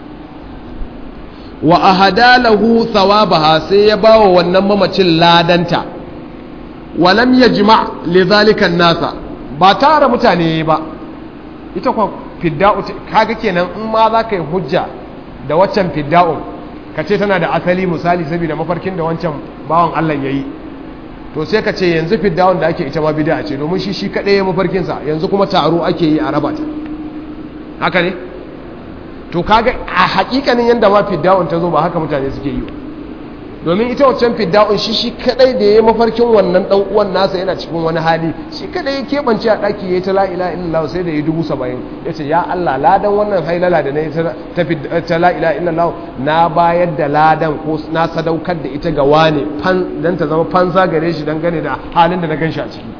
wa ahada lahu thawabaha sai ya bawa wannan mamacin ladanta wa lam yajma lidhalika nasa ba tara mutane ba ita kwa fidda'u kaga kenan in ma za ka yi hujja da waccan fidda'u ka ce tana da asali misali saboda mafarkin da wancan bawan Allah yayi to sai ka ce yanzu fidda'un da ake ita ma bid'a ce domin shi shi kadai ya mafarkin sa yanzu kuma taro ake yi a raba ta haka ne to kaga a hakikanin yanda ma fidda'un ta zo ba haka mutane suke yi ba domin ita waccan fidda'un shi shi kadai da ya mafarkin wannan dan uwan nasa yana cikin wani hali shi kadai ya keɓance a ɗaki ya yi ta la'ila illallah sai da ya dubu saba'in ya ce ya Allah ladan wannan hailala da na yi ta la'ila illallah na bayar da ladan ko na sadaukar da ita ga wane don ta zama fansa gare shi dangane da halin da na gan shi a ciki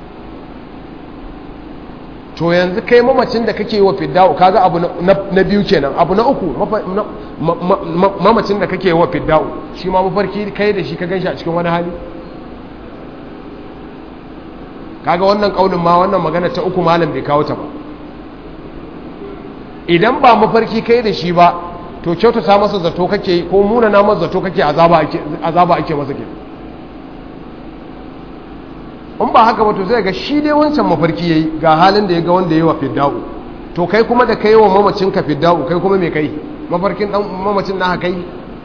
to yanzu kai mamacin da kake wa fidda'u kaga abu na biyu kenan abu na uku mamacin da kake wa fidda'u shi ma mafarki kai da shi ka ganshi a cikin wani hali kaga wannan kaulin ma wannan magana ta uku malam bai kawo ta ba idan ba mafarki kai da shi ba to kyautata masa zato kake ko muna na masa zato kake azaba ake azaba ake masa kenan in ba haka ba to zai ga shi dai wancan mafarki yayi ga halin da ya ga wanda yayi wa fidda'u to kai kuma da kai wa mamacin ka fidda'u kai kuma me kai mafarkin dan mamacin na kai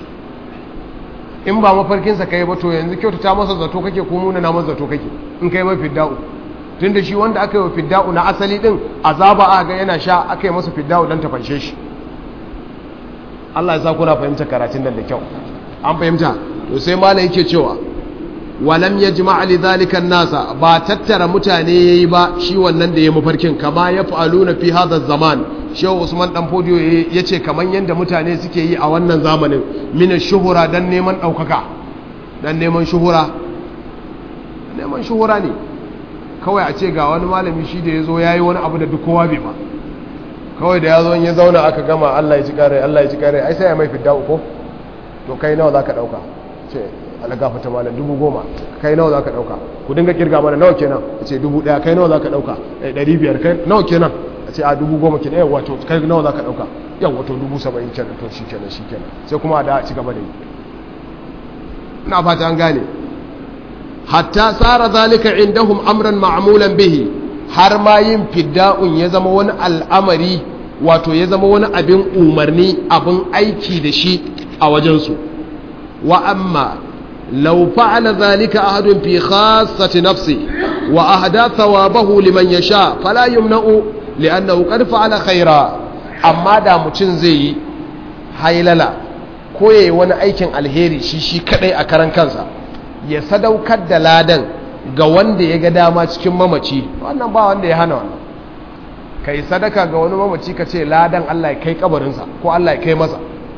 in ba mafarkin sa kai ba to yanzu kyautata masa zato kake ko muna na masa zato kake in kai mai fidda'u tunda shi wanda aka yi wa fidda'u na asali din azaba a ga yana sha aka yi masa fidda'u dan ta fanshe shi Allah ya sa kuna fahimta karatun nan da kyau an fahimta to sai malai yake cewa walam ya ji ma'ali zalikan nasa ba tattara mutane ya yi ba shi wannan da ya mafarkin kama ya fa'alu na fi hada zaman shehu usman dan fodiyo ya ce kamar yadda mutane suke yi a wannan zamanin mina shuhura don neman ɗaukaka don neman shuhura neman shuhura ne kawai a ce ga wani malami shi da ya zo ya yi wani abu da duk kowa bai ba kawai da ya zo ya zauna aka gama allah ya ci kare allah ya ci kare ai sai ya mai fidda uku to kai nawa za ka ɗauka ce alagafa ta malam dubu goma kai nawa za ka ɗauka ku dinga kirga mana nawa kenan a ce dubu ɗaya kai nawa za ka ɗauka ɗari biyar kai nawa kenan a a ce a dubu goma kenan yau wato kai nawa za ka ɗauka yau wato dubu saba'in kenan to shi kenan shi kenan sai kuma a da a ci gaba da yi ina fata an gane hatta tsara zalika indahum amran ma'amulan bihi har ma yin fidda'un ya zama wani al'amari wato ya zama wani abin umarni abin aiki da shi a wajensu wa amma law fa'ala zalika ahadun fi khassati nafsi wa ahda thawabahu liman yasha fala yumna'u li'annahu qad fa'ala khaira amma da mutum zai yi hailala ko yayi wani aikin alheri shi shi kadai a karan kansa ya sadaukar da ladan ga wanda ya ga dama cikin mamaci wannan ba wanda ya hana wannan ka yi sadaka ga wani mamaci ka ce ladan Allah ya kai kabarinsa ko Allah ya kai masa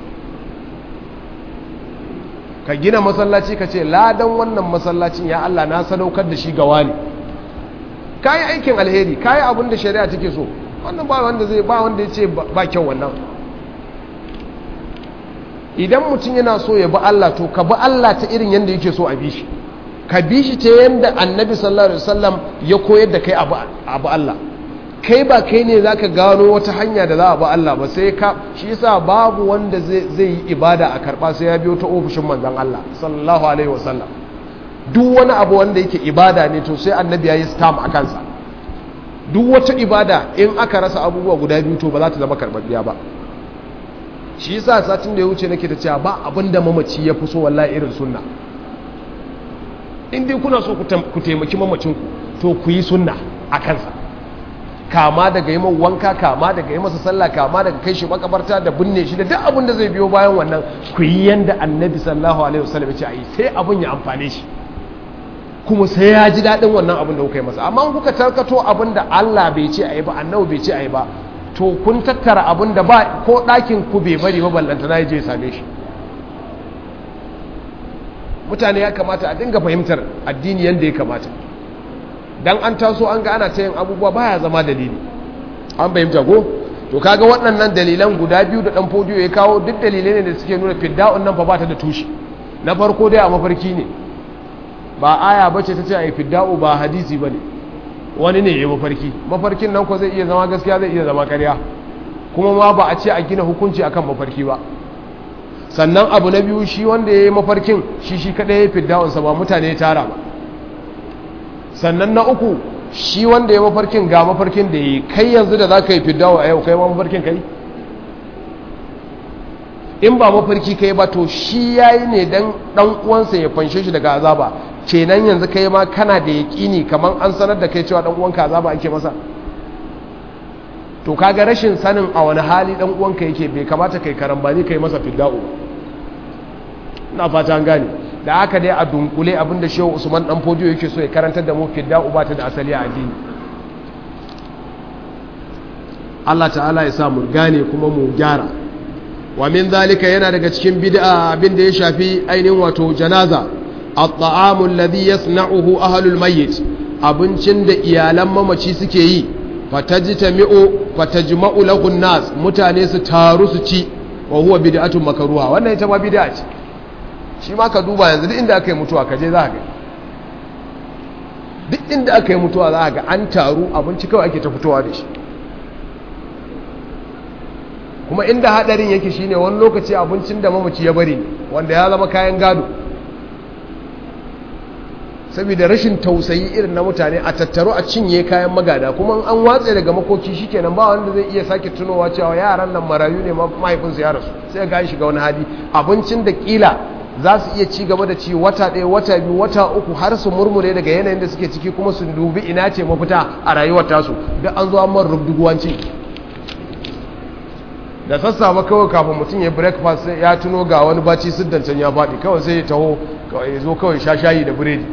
ka gina masallaci ka ce ladan wannan masallacin ya Allah na sadaukar da shi ga wani ka yi aikin alheri ka yi abin da shari'a take so wannan ba wanda zai ba wanda ya ce ba kyau wannan idan mutum yana so ya bi Allah to ka bi Allah ta irin yadda yake so a bi shi ka bi shi ta yadda annabi sallallahu alaihi wasallam ya koyar da kai abu Allah kai ba kai ne zaka gano wata hanya da za a bi Allah ba sai ka shi yasa babu wanda zai yi ibada a karba sai ya biyo ta ofishin manzon Allah sallallahu alaihi wasallam duk wani abu wanda yake ibada ne to sai annabi ya yi stamp a kansa duk wata ibada in aka rasa abubuwa guda biyu to ba za ta zama karbabbiya ba shi yasa satin da ya wuce nake da cewa ba abinda mamaci ya fi so wallahi irin sunna in dai kuna so ku taimaki mamacinku to ku yi sunna a kansa kama daga yi man wanka kama daga yi masa sallah kama daga kai shi makabarta da binne shi da duk abin da zai biyo bayan wannan ku yi yanda annabi sallallahu alaihi wasallam ya ce ayi sai abin ya amfane shi kuma sai ya ji daɗin wannan abin da kuka yi masa amma kuka tarkato abin da Allah bai ce ayi ba annabi bai ce ayi ba to kun tattara abin da ba ko ɗakin ku bai bari ba ballanta na je same shi mutane ya kamata a dinga fahimtar addini yadda ya kamata dan an taso an ga ana ta yin abubuwa baya zama dalili an fahimta ko to kaga waɗannan dalilan guda biyu da ɗan fodiyo ya kawo duk dalilai ne da suke nuna fidda'un nan fa ba ta da tushe na farko dai a mafarki ne ba aya bace ta ce a yi fidda'u ba hadisi ba ne wani ne ya mafarki mafarkin nan ko zai iya zama gaskiya zai iya zama karya kuma ma ba a ce a gina hukunci akan mafarki ba sannan abu na biyu shi wanda ya yi mafarkin shi shi kaɗai ya fidda'unsa ba mutane ya tara ba sannan na uku shi wanda ya mafarkin ga mafarkin da ya yi kai yanzu da za ka yi fiddawa a yau kai ma mafarkin kai in ba mafarki kai ba to shi ya yi ne don ɗan uwansa ya fanshe shi daga azaba kenan yanzu kai ma kana da yaƙini kamar an sanar da kai cewa ɗan uwanka azaba ake masa to kaga rashin sanin a wani hali ɗan uwanka yake bai kamata kai karambani kai masa fidda'u na fata an gane da haka dai a dunkule abinda shehu usman dan fodiyo yake so ya karantar da mu fidda'u ba ta da asali a addini Allah ta'ala ya sa mu gane kuma mu gyara wa min zalika yana daga cikin bid'a abin da ya shafi ainihin wato janaza at-ta'amu alladhi yasna'uhu ahlul mayyit abincin da iyalan mamaci suke yi fatajtami'u fatajma'u lahu nas mutane su taru su ci wa huwa bid'atun makruha wannan ita ma bid'a ce shi ma ka duba yanzu duk inda aka yi mutuwa ka je za ga duk inda aka yi mutuwa za ga an taru abinci kawai ake ta fitowa da shi kuma inda hadarin yake shine wani lokaci abincin da mamaci ya bari wanda ya zama kayan gado saboda rashin tausayi irin na mutane a tattaro a cinye kayan magada kuma an watse daga makoki shikenan ba wanda zai iya sake tunowa cewa yaran nan marayu ne mahaifinsu ya rasu sai ga shiga wani hali abincin da kila za su iya ci gaba da ci wata ɗaya wata biyu wata uku har su murmure daga yanayin da suke ciki kuma su dubi ina ce mafita a rayuwar tasu duk an zo an man rubduguwanci da sassafe kawai kafin mutum ya breakfast ya tuno ga wani baci siddancen ya faɗi kawai sai ya taho ya zo kawai sha shayi da biredi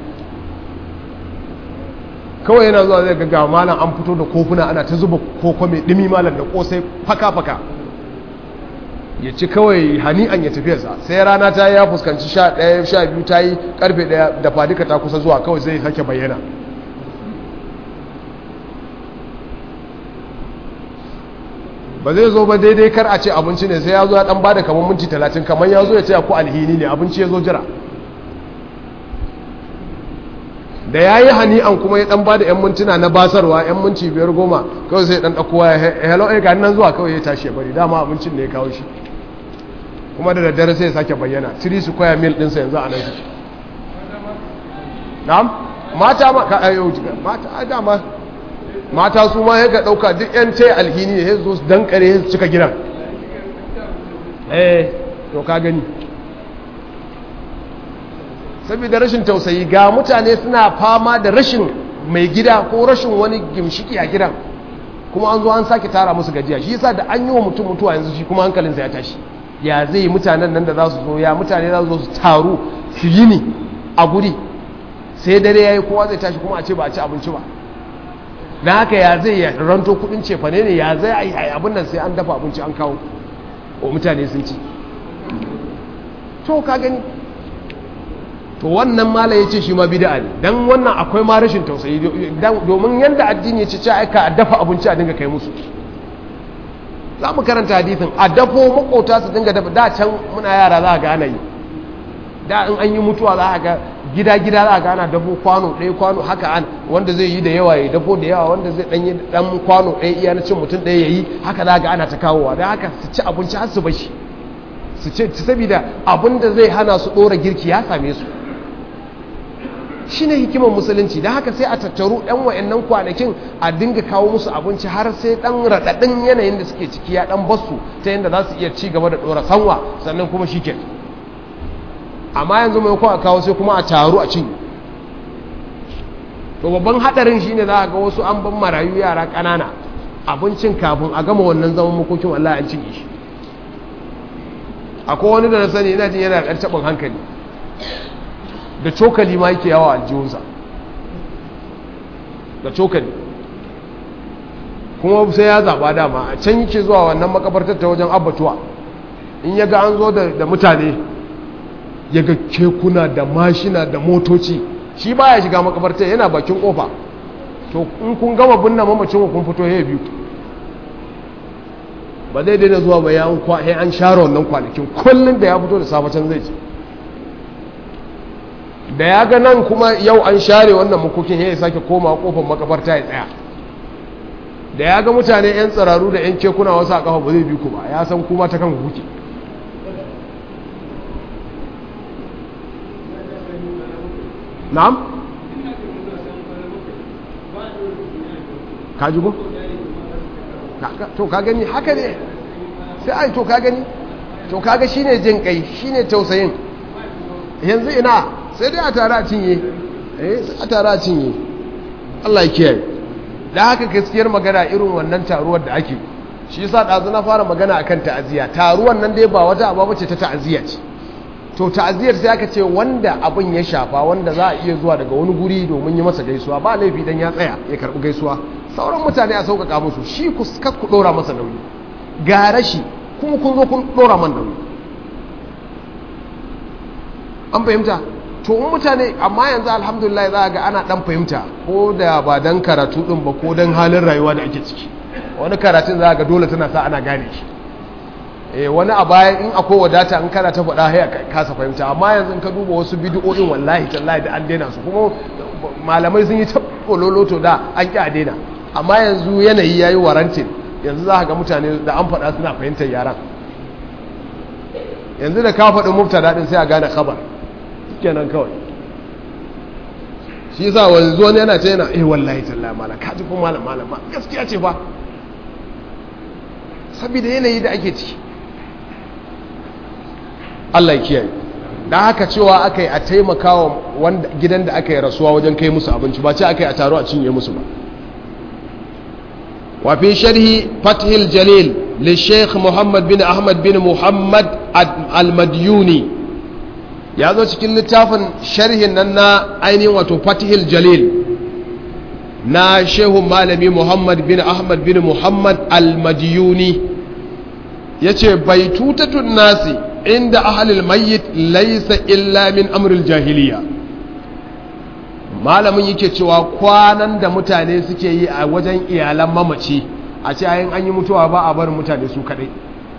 kawai yana zuwa zai ga malam an fito da kofuna ana ta zuba koko mai ɗimi malam da kosai faka-faka ya ci kawai hani'an ya tafiyarsa sai rana ta yi ya fuskanci sha ɗaya sha biyu ta yi karfe ɗaya da fadika ta kusa zuwa kawai zai sake bayyana ba zai zo ba daidai kar a ce abinci ne sai ya zo ya ɗan ba da kamar minti talatin kamar ya zo ya ce ku alhini ne abinci ya zo jira da ya yi hani'an kuma ya dan ba da 'yan mintuna na basarwa 'yan minci biyar goma kawai sai dan ɗauko ya hello eh ga nan zuwa kawai ya tashi ya bari dama abincin da ya kawo shi kuma da daddare sai ya sake bayyana 3 su kwaya mil ɗinsa yanzu a nan shi na'am mata ma ka ayo mata dama mata su ma ya ɗauka duk 'yan ce alhini ne ya zo su dankare ya cika gidan eh to ka gani saboda rashin tausayi ga mutane suna fama da rashin mai gida ko rashin wani gimshiki a gidan kuma an zo an sake tara musu gajiya shi yasa da an yi wa mutum mutuwa yanzu shi kuma hankalinsa ya tashi ya zai mutanen nan da za su zo ya mutane za su zo su taru su yi ni a guri sai dare ya yi kowa zai tashi kuma a ce ba a ci abinci ba na haka ya zai ya ranto kudin cefane ne ya zai a yi abin nan sai an dafa abinci an kawo wa mutane sun ci to ka gani to wannan mala ya ce shi ma bid'a ne dan wannan akwai ma rashin tausayi domin yanda addini ya ce ce aika a dafa abinci a dinga kai musu za mu karanta hadithin a dafo makota su dinga dafa da can muna yara za a ga ana yi da in an yi mutuwa za a ga gida-gida za a ga ana dafo kwano ɗaya kwano haka an wanda zai yi da yawa ya dafo da yawa wanda zai ɗanyi ɗan kwano ɗaya iya na cin mutum ɗaya ya yi haka za a ga ana ta kawowa da haka su ci abinci har su bashi su ce saboda abin da zai hana su ɗora girki ya same su shi ne hikimar musulunci da haka sai a tattaru ɗan wa'annan kwanakin a dinga kawo musu abinci har sai ɗan raɗaɗin yanayin da suke ciki ya ɗan basu ta yadda za su iya ci gaba da ɗora sanwa sannan kuma shi ke amma yanzu mai a kawo sai kuma a taru a cinye to babban haɗarin shi ne za a ga wasu an ban marayu yara ƙanana abincin kafin a gama wannan zaman makokin Allah an cinye shi akwai wani da na sani ina jin yana da taɓin hankali da cokali ma yake yawa aljihunsa da cokali kuma sai ya zaɓa dama a can yake zuwa wannan makabartar ta wajen abbatuwa in ya ga an zo da mutane ya ga kekuna da mashina da motoci shi ba ya shiga makabartar yana bakin kofa to in kun gama binna mamacin kun fito ya biyu ba zai daina zuwa ba ya an share wannan kwanakin kullum da ya fito da safacin zai ci da ya ga nan kuma yau an share wannan makokin ya sake koma kofar makabarta ya tsaya da ya ga mutane 'yan tsararu da 'yan kekuna wasu a kafa ba zai bi ku ba ya san kuma ta kan kuke na'am ka ji ko? to ka gani haka ne sai ai to ka gani to kaga shine jin kai shine tausayin yanzu ina sai dai a tare a cinye eh a tare a cinye Allah ya kiyaye da haka gaskiyar magana irin wannan taruwar da ake shi yasa dazu na fara magana akan ta'aziya taruwar nan dai ba wata aba bace ta ta'aziya ce to ta'aziyar sai aka ce wanda abin ya shafa wanda za a iya zuwa daga wani guri domin yi masa gaisuwa ba laifi dan ya tsaya ya karbi gaisuwa sauran mutane a sauƙaƙa musu shi ku ku dora masa nauyi ga rashi kuma kun zo kun dora man nauyi an fahimta to in mutane amma yanzu alhamdulillah za ga ana dan fahimta ko da ba dan karatu din ba ko dan halin rayuwa da ake ciki wani karatun za ga dole tana sa ana gane shi eh wani a baya in akwai wadata in kana ta faɗa haya kasa fahimta amma yanzu in ka duba wasu bidiyoyin wallahi tallahi da an daina su kuma malamai sun yi ta bololoto da an ki a daina amma yanzu yanayi yayi warantin yanzu za ga mutane da an faɗa suna fahimtar yaran yanzu da ka faɗi mubtada din sai a gane khabar kenan kawai shi yasa wanzu wani yana ce yana eh wallahi tallahi malam ka ji kuma malam malam gaskiya ce fa saboda yanayi da ake ciki Allah ya kiyaye dan haka cewa akai a taimakawa wanda gidan da aka yi rasuwa wajen kai musu abinci ba ce akai a taro a cinye musu ba wa fi sharhi fathil jalil li sheikh muhammad bin ahmad bin muhammad al-madyuni ya zo cikin littafin sharhin nan na ainihin wato fatihil jalil na shehun malami muhammad bin ahmad bin muhammad al-madiyuni ya ce bai tutatun nasi inda ahalil mayyit laisa illa min amril jahiliya malamin yake cewa kwanan da mutane suke yi a wajen iyalan mamaci a ce ayin an yi mutuwa ba a barin mutane su kadai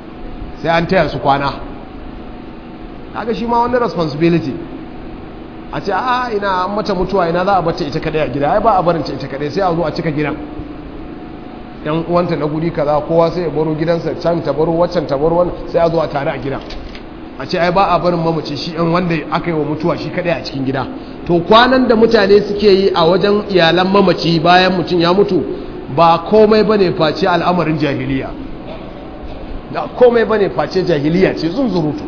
sai an taya su kwana kaga shi ma wani responsibility a ce a ina an mata mutuwa ina za a bata ita kadai a gida ai ba a barinta ita kadai sai a zo a cika gidan yan uwanta na guri kaza kowa sai ya baro gidansa can ta baro waccan ta baro wannan sai a zo a tare a gidan a ce ai ba a barin mamaci shi yan wanda aka yi wa mutuwa shi kadai a cikin gida to kwanan da mutane suke yi a wajen iyalan mamaci bayan mutum ya mutu ba komai bane face al'amarin jahiliya da komai bane face jahiliya ce zunzurutu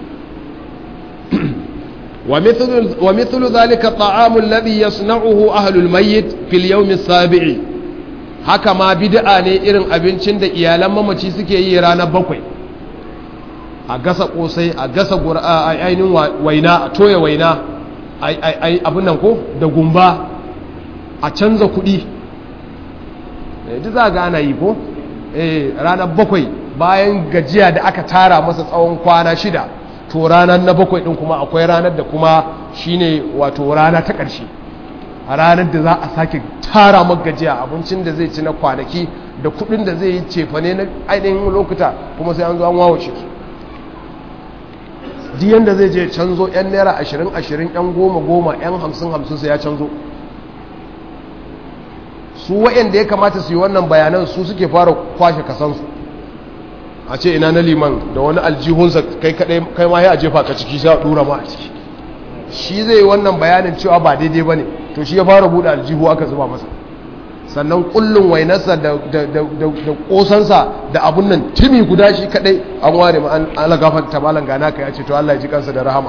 wa mithlu zalika ta'amu alladhi yasna'uhu ahlul mayyit fil yawm as-sabi'i haka ma bid'a ne irin abincin da iyalan mamaci suke yi ranar bakwai a gasa kosai a gasa ainihin waina a toya waina abin nan ko da gumba a canza kuɗi duk za ga ana yi ko ranar bakwai bayan gajiya da aka tara masa tsawon kwana shida to ranar na bakwai ɗin kuma akwai ranar da kuma shine wato rana ta ƙarshe a ranar da za a sake tara gajiya abincin da zai ci na kwanaki da kuɗin da zai yi cefane na ainihin lokuta kuma sai an zo an wawace su duk yanda zai je canzo 'yan naira ashirin ashirin 'yan goma goma 'yan hamsin hamsin sai ya canzo su wa'yanda ya kamata su yi wannan bayanan su suke fara kwashe kasansu a ce ina na liman da wani aljihunsa kai kai ma ya a jefa ka ciki sai a dura ma a ciki shi zai yi wannan bayanin cewa ba daidai ba ne to shi ya fara buɗe aljihu aka zuba masa sannan kullum wainarsa da kosansa da abun nan timi guda shi kadai an ware ma an ala gafarta malan gana ka ya ce to Allah ya ji kansa da rahama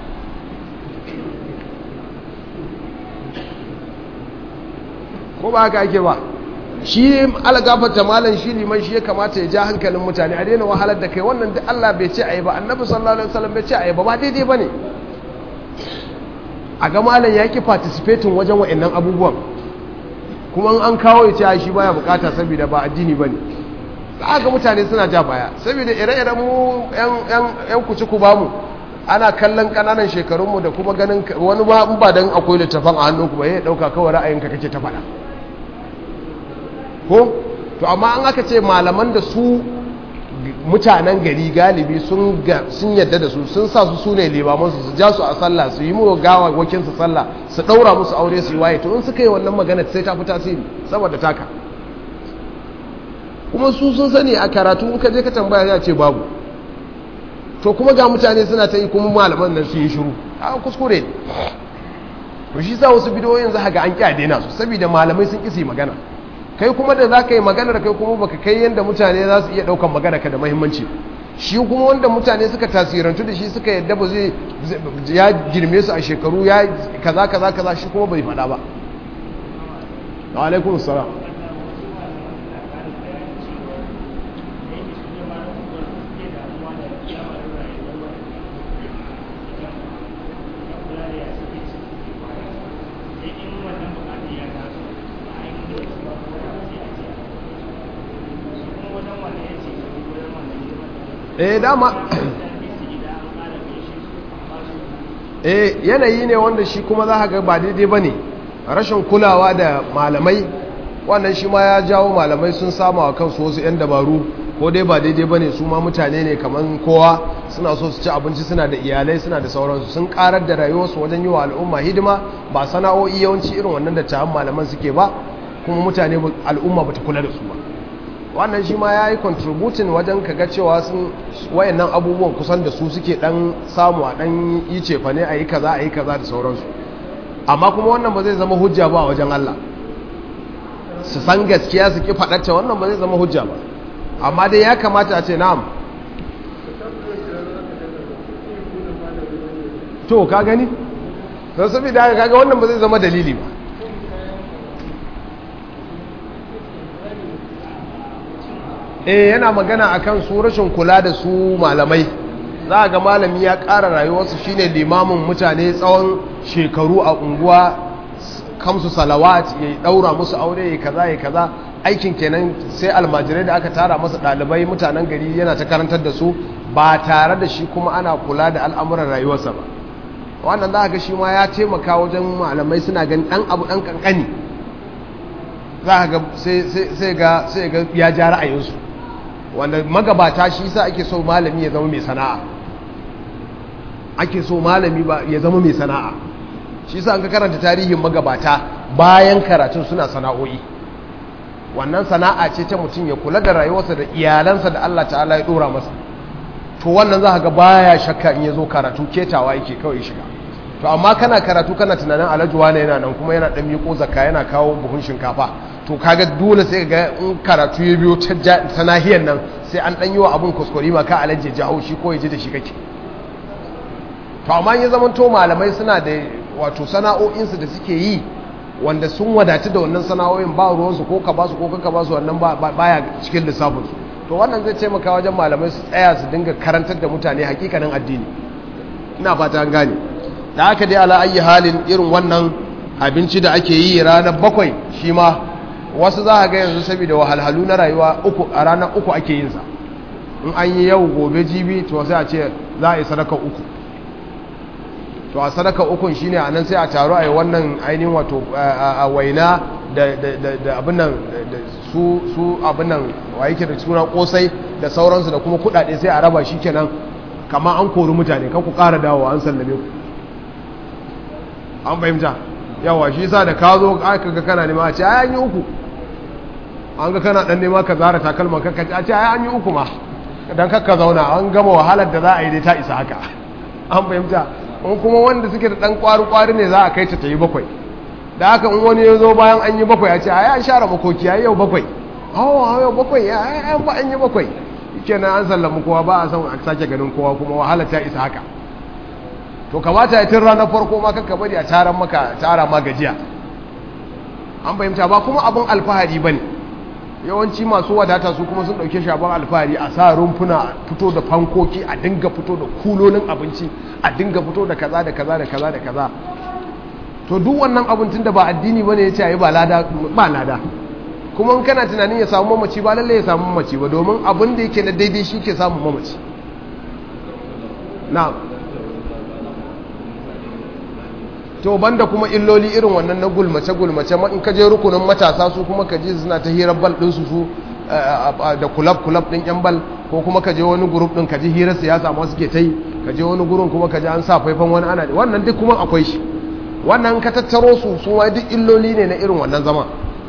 ko ba haka ake ba shi ala gafarta malan shi liman shi ya kamata ya ja hankalin mutane a daina wahalar da kai wannan da Allah bai ce ayi ba annabi sallallahu alaihi wasallam bai ce ayi ba ba daidai bane a ga malan ya ki participating wajen wa'annan abubuwan kuma an kawo ya ce shi baya bukata saboda ba addini bane za ga mutane suna ja baya saboda ire-iren mu yan kuci ku bamu ana kallon kananan shekarunmu da kuma ganin wani ba in ba dan akwai littafin a hannunku ba ya dauka kawai ra'ayinka kake ta faɗa ko to amma an aka ce malaman da su mutanen gari galibi sun yadda da su sun sa su sune limamansu su ja su a sallah su yi mu gawa wakin su sallah su daura musu aure su yi waye to in suka yi wannan magana sai ta fi tasiri saboda taka kuma su sun sani a karatu in ka je ka tambaya ya ce babu to kuma ga mutane suna ta yi kuma malaman nan su yi shiru a kuskure to shi sa wasu bidiyoyin za ga an ƙi a daina su saboda malamai sun ƙi su yi magana kai kuma da za ka yi maganar kai kuma baka kai yadda mutane za su iya ɗaukan magana ka da mahimmanci shi kuma wanda mutane suka tasirantu da shi suka yadda ba zai ya girme su a shekaru ya kaza kaza kaza shi kuma bai faɗa ba wa alaikun salam eh dama eh yanayi ne wanda shi kuma za ga ba daidai ba ne rashin kulawa da malamai wannan shi ma ya jawo malamai sun samu a kansu wasu 'yan dabaru ko dai ba daidai ba ne su ma mutane ne kamar kowa suna so su ci abinci suna da iyalai suna da sauransu sun karar da rayuwarsu wajen yi wa al'umma hidima ba sana'o'i yawanci irin wannan da ta'an malaman suke ba kuma mutane al'umma ba ta kula da su ba wannan shi ma ya yi contributing wajen kaga cewa sun wayannan abubuwan kusan da su suke dan samu a dan yi cefa ne a yi kaza a yi kaza da sauransu amma kuma wannan ba zai zama hujja ba a wajen Allah su san gaskiya su ki faɗacce wannan ba zai zama hujja ba amma dai ya kamata a ce na'am to ka gani don saboda kaga wannan ba zai zama dalili ba eh yana magana akan su rashin kula da su malamai za ga malami ya ƙara rayuwarsu shine limamin mutane tsawon shekaru a unguwa kamsu salawat ya daura musu aure ya kaza ya kaza aikin kenan sai almajirai da aka tara masa ɗalibai mutanen gari yana ta karantar da su ba tare da shi kuma ana kula da al'amuran rayuwarsa ba wannan za ga shi ma ya taimaka wajen malamai suna ganin ɗan abu ɗan ƙanƙani za ga sai ga ya ja ra'ayinsu wanda magabata shi sa ake so malami ya zama mai sana'a ake so malami ba ya zama mai sana'a shi yasa an ka karanta tarihin magabata bayan karatun suna sana'o'i wannan sana'a ce ta mutum ya kula da rayuwarsa da iyalansa da Allah ta'ala ya dora masa to wannan za ka ga baya shakka in ya zo karatu ketawa yake kawai shiga to amma kana karatu kana tunanin alhaji wane yana nan kuma yana dan miƙo zakka yana kawo buhun shinkafa to kaga dole sai ga in karatu ya biyo ta nahiyar nan sai an dan yi wa abun kuskure ma ka alhaji ya jawo shi ko ya ji da shi kake to amma ya zama to malamai suna da wato sana'o'insu da suke yi wanda sun wadatu da wannan sana'o'in ba ruwansu ko ka basu ko ka basu wannan baya cikin lissafinsu to wannan zai taimaka wajen malamai su tsaya su dinga karantar da mutane hakikanin addini ina fata an gane da aka dai ala ayi halin irin wannan abinci da ake yi ranar bakwai shi ma wasu za a ga yanzu saboda wahalhalu na rayuwa uku a ranar uku ake yin sa in an yi yau gobe jibi to sai a ce za a yi sadaka uku to a sadaka ukun shine a nan sai a taru a yi wannan ainihin wato a waina da abin nan su abin nan wa yake da suna kosai da sauransu da kuma kudade sai a raba shi kenan kama an kori mutane kan ku kara dawowa an sallame ku an fahimta yawa shi sa da ka zo aka ga kana nema a ce ai an yi uku an ga kana dan nema ka zara takalman ka a ce ai an yi uku ma dan kakka zauna an gama wahalar da za a yi dai ta isa haka an fahimta in kuma wanda suke da dan kwari-kwari ne za a kai ta ta yi bakwai da haka in wani ya zo bayan an yi bakwai a ce a an share makoki a yau bakwai hawa yau bakwai ya an ba an yi bakwai ke na an sallama kowa ba a san a sake ganin kowa kuma wahala ta isa haka to kamata ya tun ranar farko ma kanka bari a taron maka tara ma gajiya an fahimta ba kuma abin alfahari ba ne yawanci masu wadata su kuma sun ɗauke shi abin alfahari a sa rumfuna fito da fankoki a dinga fito da kulolin abinci a dinga fito da kaza da kaza da kaza da kaza to duk wannan abincin da ba addini bane ya ce ayi ba lada ba lada kuma in kana tunanin ya samu mamaci ba lalle ya samu mamaci ba domin abin da yake na daidai shi ke samun mamaci na'am to banda kuma illoli irin wannan na gulmace gulmace in ka je rukunin matasa su kuma ka ji suna ta hirar bal din su su da kulab kulab din yan bal ko kuma ka je wani group din ka ji hirar siyasa ma suke ta yi ka je wani gurin kuma ka ji an sa faifan wani ana wannan duk kuma akwai shi wannan ka tattaro su su ma duk illoli ne na irin wannan zaman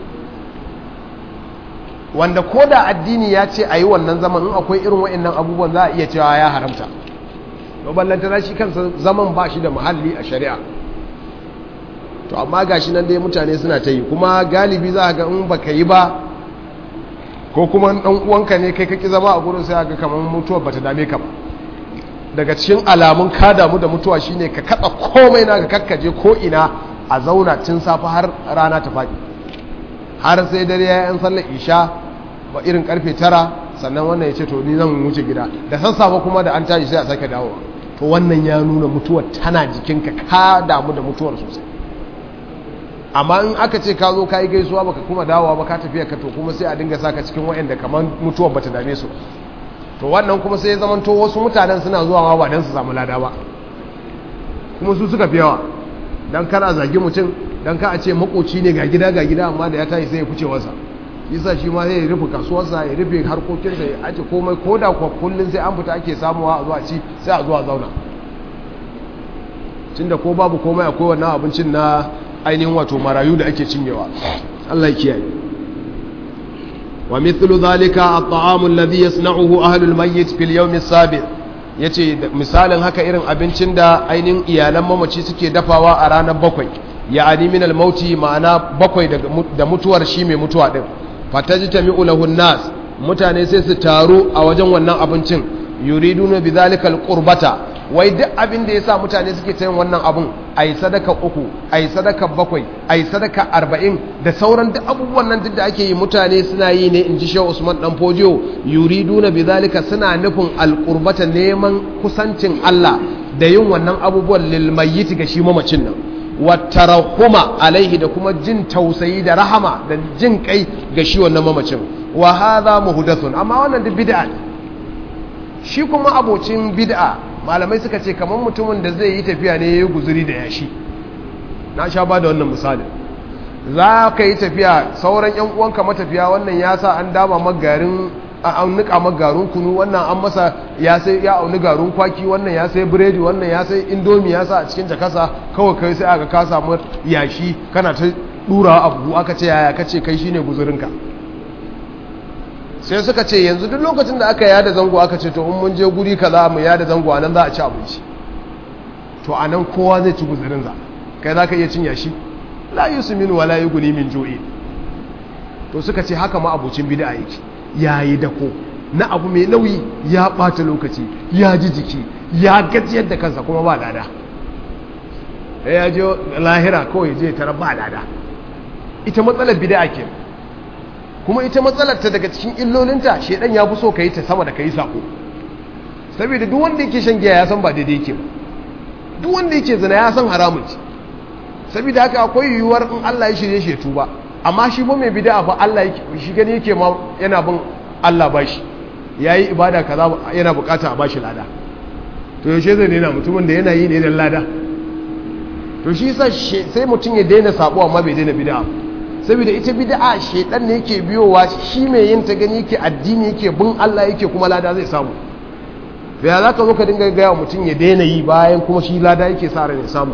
wanda ko da addini ya ce a yi wannan zaman in akwai irin wa'annan abubuwan za a iya cewa ya haramta to ballantana shi kansa zaman ba shi da muhalli a shari'a to amma gashi nan dai mutane suna ta yi kuma galibi za ga in baka yi ba ko kuma dan uwanka ne kai kaki zama a gurin sai ga kamar mutuwa bata dame ka ba daga cikin alamun ka damu da mutuwa shine ka kada komai naka kakkaje ko ina a zauna tun safa har rana ta faɗi har sai dare ya yan sallar isha ba irin karfe tara sannan wannan ya ce to ni zan wuce gida da sassafe kuma da an tashi sai a sake dawowa to wannan ya nuna mutuwar tana jikinka ka damu da mutuwar sosai amma in aka ce ka zo ka yi gaisuwa baka kuma dawowa ba ka tafiya ka to kuma sai a dinga saka cikin waɗanda kamar mutuwar bata dame su to wannan kuma sai ya zamanto wasu mutanen suna zuwa ma ba don su samu lada ba kuma su suka fi yawa don kana zagi mutum don ka a ce makoci ne ga gida ga gida amma da ya tashi sai ya fice wasa yasa shi ma zai rufe kasuwarsa ya rufe harkokinsa ya aje komai ko da kuwa kullum sai an fita ake samuwa a zuwa ci sai a zuwa zauna tunda ko babu komai akwai wannan abincin na ainihin wato marayu da ake cinyewa Allah ya kiyaye wa mithlu dhalika at-ta'amu alladhi yasna'uhu ahlu al-mayyit fil yawm as-sabi' yace misalin haka irin abincin da ainihin iyalan mamaci suke dafawa a ranar bakwai ya'ani min al-mauti ma'ana bakwai da mutuwar shi mai mutuwa din fatajtami'u lahu an-nas mutane sai su taru a wajen wannan abincin yuriduna bidhalika al-qurbata wai duk abin da yasa mutane suke ta yin wannan abun ayi sadaka uku ayi sadaka bakwai ayi sadaka arba'in da sauran duk abubuwan nan duk da ake yi mutane suna yi ne in ji shehu usman dan fojiyo yuriduna bidhalika suna nufin al-qurbata neman kusancin Allah da yin wannan abubuwan lil mayyit ga shi mamacin nan watarahuma alaihi da kuma jin tausayi da rahama da jin kai ga shi wannan mamacin wa hadha muhdathun amma wannan duk bid'a ne shi kuma abocin bid'a malamai suka ce kamar mutumin da zai yi tafiya ne yayi guzuri da yashi na sha ba da wannan misali za ka yi tafiya sauran yan uwanka matafiya wannan ya sa an dama magarin an nika maka garin kunu wannan an masa ya sai ya auni garin kwaki wannan ya sai biredi wannan ya sai indomi ya sa a cikin jakasa kawai kai sai aka ka samu yashi kana ta dura abu aka ce yaya kace kai shine guzurinka sai suka ce yanzu duk lokacin da aka yada zango aka ce to in mun je guri kaza mu yada zango anan za a ci abinci to anan kowa zai ci guzurin za kai zaka iya cin yashi la yusminu wala yughni min ju'i to suka ce haka ma abucin bid'a yake yayi dako na abu mai nauyi ya bata lokaci ya ji jiki ya gajiyar da kansa kuma ba lada ya je lahira kawai je tara ba lada ita matsalar bid'a ke kuma ita matsalar ta daga cikin illolinta shedan ya fi so ka yi ta sama da ka yi sako saboda duk wanda yake shan giya ya san ba daidai yake ba duk wanda yake zina ya san haramun ce saboda haka akwai yiwuwar in Allah ya shirye shi tuba amma shi ba mai bid'a fa Allah yake shi gani yake ma yana bin Allah bashi yayi ibada kaza yana bukata a bashi lada to yaushe zai daina mutumin da yana yi ne dan lada to shi yasa sai mutum ya daina sabo amma bai daina bid'a saboda ita bid'a shedan ne yake biyowa shi mai yin ta gani yake addini yake bin Allah yake kuma lada zai samu to ya zaka zo ka dinga ga mutum ya daina yi bayan kuma shi lada yake sa ran ya samu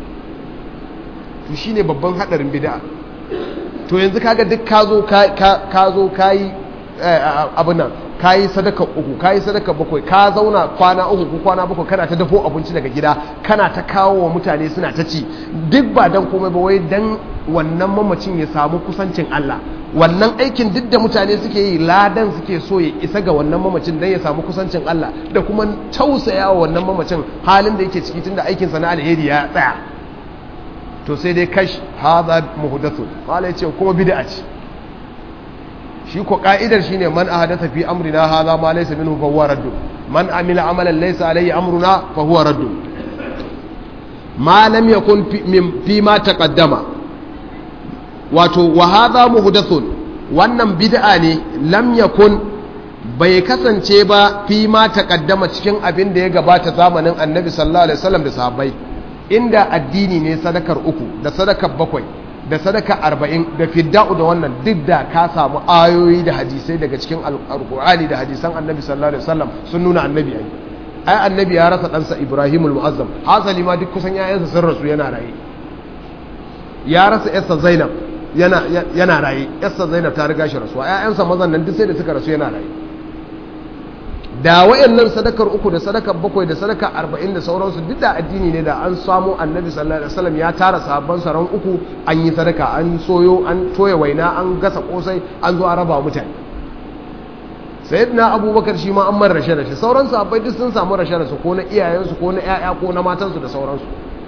to shine babban hadarin bid'a to yanzu kaga duk ka zo ka zo kayi abin nan kayi sadaka uku kayi sadaka bakwai ka zauna kwana uku ko kwana bakwai kana ta dafo abinci daga gida kana ta kawo wa mutane suna ta ci duk ba dan komai ba wai dan wannan mamacin ya samu kusancin Allah wannan aikin duk da mutane suke yi ladan suke so ya isa ga wannan mamacin dan ya samu kusancin Allah da kuma tausaya wa wannan mamacin halin da yake ciki tunda aikin sa na alheri ya tsaya to sai dai kash hadha muhdathun qala yace kuma bid'a ce shi ko ka'idar shine man ahadatha fi amrina hadha ma laysa minhu fa huwa radd man amila amalan laysa alayhi amruna fa huwa radd ma lam yakun fi ma taqaddama wato wa hadha muhdathun wannan bid'a ne lam yakun bai kasance ba fi ma taqaddama cikin abin da ya gabata zamanin annabi sallallahu alaihi wasallam da sahabbai inda addini ne sadakar uku da sadakar bakwai da sadaka arba'in da fidda'u da wannan duk da ka samu ayoyi da hadisai daga cikin alkur'ani da hadisan annabi sallallahu alaihi wasallam sun nuna annabi ai ai annabi ya rasa ɗansa ibrahim al-mu'azzam hasali ma duk kusan yayansa sun rasu yana raye ya rasa yarsa zainab yana yana raye yarsa zainab ta riga shi rasuwa ƴaƴansa mazan nan duk sai da suka rasu yana raye da wayannan sadakar uku da sadakar bakwai da sadakar arba'in da sauransu duk da addini ne da an samu annabi sallallahu alaihi wasallam ya tara sahabban saran uku an yi sadaka an soyo an toya waina an gasa kosai an zo a raba mutane sayyidina abubakar shi ma an man rashe rashe sauran sahabbai duk sun samu rashe rashe ko na iyayensu ko na ƴaƴa ko na matansu da sauransu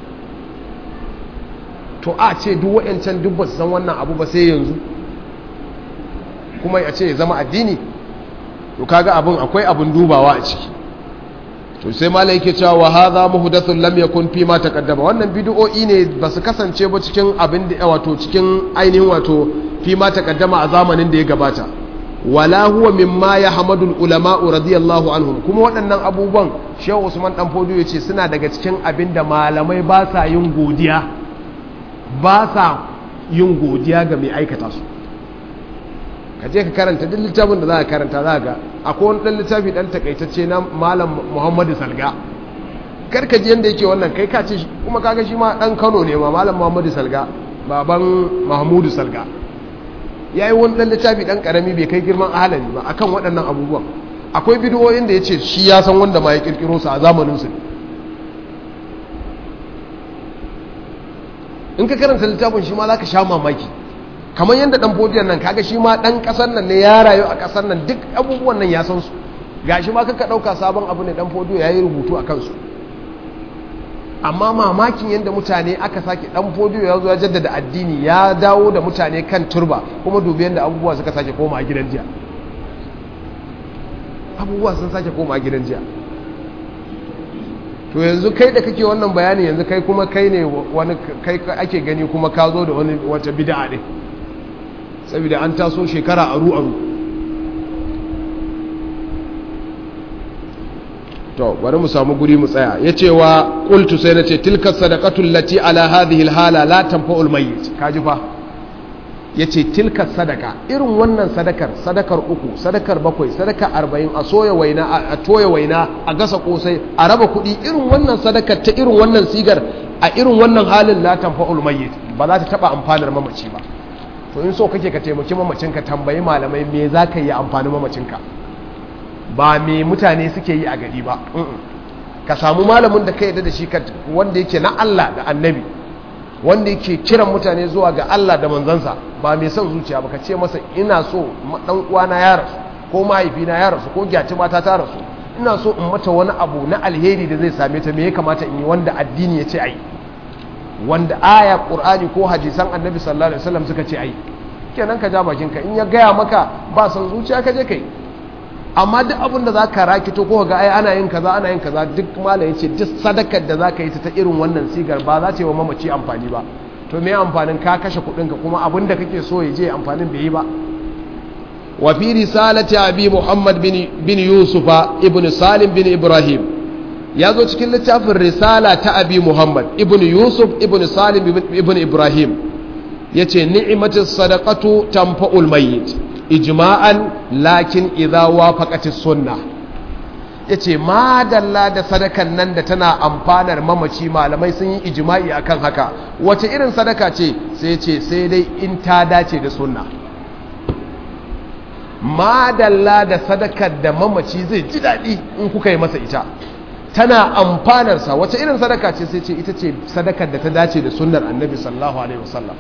to a ce duk wayancan duk ba su san wannan abu ba sai yanzu kuma ya ce ya zama addini to kaga abin akwai abin dubawa a ciki to sai malai yake cewa wa hadha muhdathun lam yakun fi ma taqaddama wannan bid'o'i ne ba su kasance ba cikin abin da wato cikin ainihin wato fi ma taqaddama a zamanin da ya gabata wala huwa mimma yahmadu ulama radiyallahu anhum kuma waɗannan abubuwan Shehu Usman dan Fodo yace suna daga cikin abin da malamai ba sa yin godiya ba sa yin godiya ga mai aikata su ka je ka karanta duk littafin da za ka karanta za ga akwai wani ɗan littafi ɗan takaitacce na malam muhammadu salga karka ji yadda yake wannan kai ka ce kuma kaga shi ma ɗan kano ne ma malam muhammadu salga baban mahmudu salga ya yi wani ɗan littafi ɗan ƙarami bai kai girman ahalari ba akan waɗannan abubuwan akwai bidiyoyin da ya ce shi ya san wanda ma ya ƙirƙiro su a zamaninsu in ka karanta littafin shi ma za ka sha mamaki kamar yadda dan fodiyan nan kaga shi ma dan kasar nan ne ya rayu a kasar nan duk abubuwan nan ya san su gashi ma kaka dauka sabon abu ne dan fodiyo yayi rubutu a kansu amma mamakin yadda mutane aka sake dan fodiyo ya zo ya jaddada addini ya dawo da mutane kan turba kuma dubi yadda abubuwa suka sake koma a gidan jiya abubuwa sun sake koma a gidan jiya to yanzu kai da kake wannan bayani yanzu kai kuma kai ne wani kai ake gani kuma ka zo da wani wata bid'a ne saboda an taso shekara aru aru to bari mu samu guri mu tsaya yace wa qultu sai nace tilka sadaqatul lati ala hadhihi alhala la tanfa'ul mayyit kaji fa ya ce tilka sadaka irin wannan sadakar sadakar uku sadakar bakwai sadakar arba'in a soya waina a toya waina a gasa kosai a raba kuɗi irin wannan sadakar ta irin wannan sigar a irin wannan halin la tanfa'ul mayyit ba za ta taba amfanar mamaci ba to in so kake ka taimaki mamacinka tambayi malamai me za ka yi amfani mamacinka ba me mutane suke yi a gari ba ka samu malamin da ka yarda da shi wanda yake na Allah da annabi wanda yake kiran mutane zuwa ga Allah da manzansa ba mai son zuciya ba ka ce masa ina so dan uwana ya rasu ko mahaifina ya rasu ko gyati mata ta rasu ina so in mata wani abu na alheri da zai same ta me ya kamata in yi wanda addini ya ce ai wanda aya qur'ani ko hadisan annabi sallallahu alaihi wasallam suka ce ai kenan ka ja bakin ka in ya gaya maka ba son zuciya ka je kai amma duk abin da za ka rakito ko ga ai ana yin kaza ana yin kaza duk malam ya ce duk sadakar da za ka yi ta irin wannan sigar ba za ta yi wa mamaci amfani ba to me amfanin ka kashe kuɗinka kuma abin da kake so ya je amfanin bai yi ba wa fi risalati abi muhammad bin, bin yusufa ibn salim bin ibrahim ya zo cikin littafin risala ta abi muhammad ibn yusuf ibn salim ibn ibrahim ya ce ni'imatis sadaqatu tanfa'ul mayyit ijma'an lakin idza wafaqati sunna yace madalla da sadakan nan da tana amfanar mamaci malamai sun yi ijma'i akan haka wace irin sadaka ce sai ce sai dai in ta dace da sunna madalla da sadakar da mamaci zai ji daɗi in kuka yi masa ita tana amfanarsa wace irin sadaka ce sai ce ita ce sadakar da ta dace da sunnar annabi sallallahu alaihi wasallam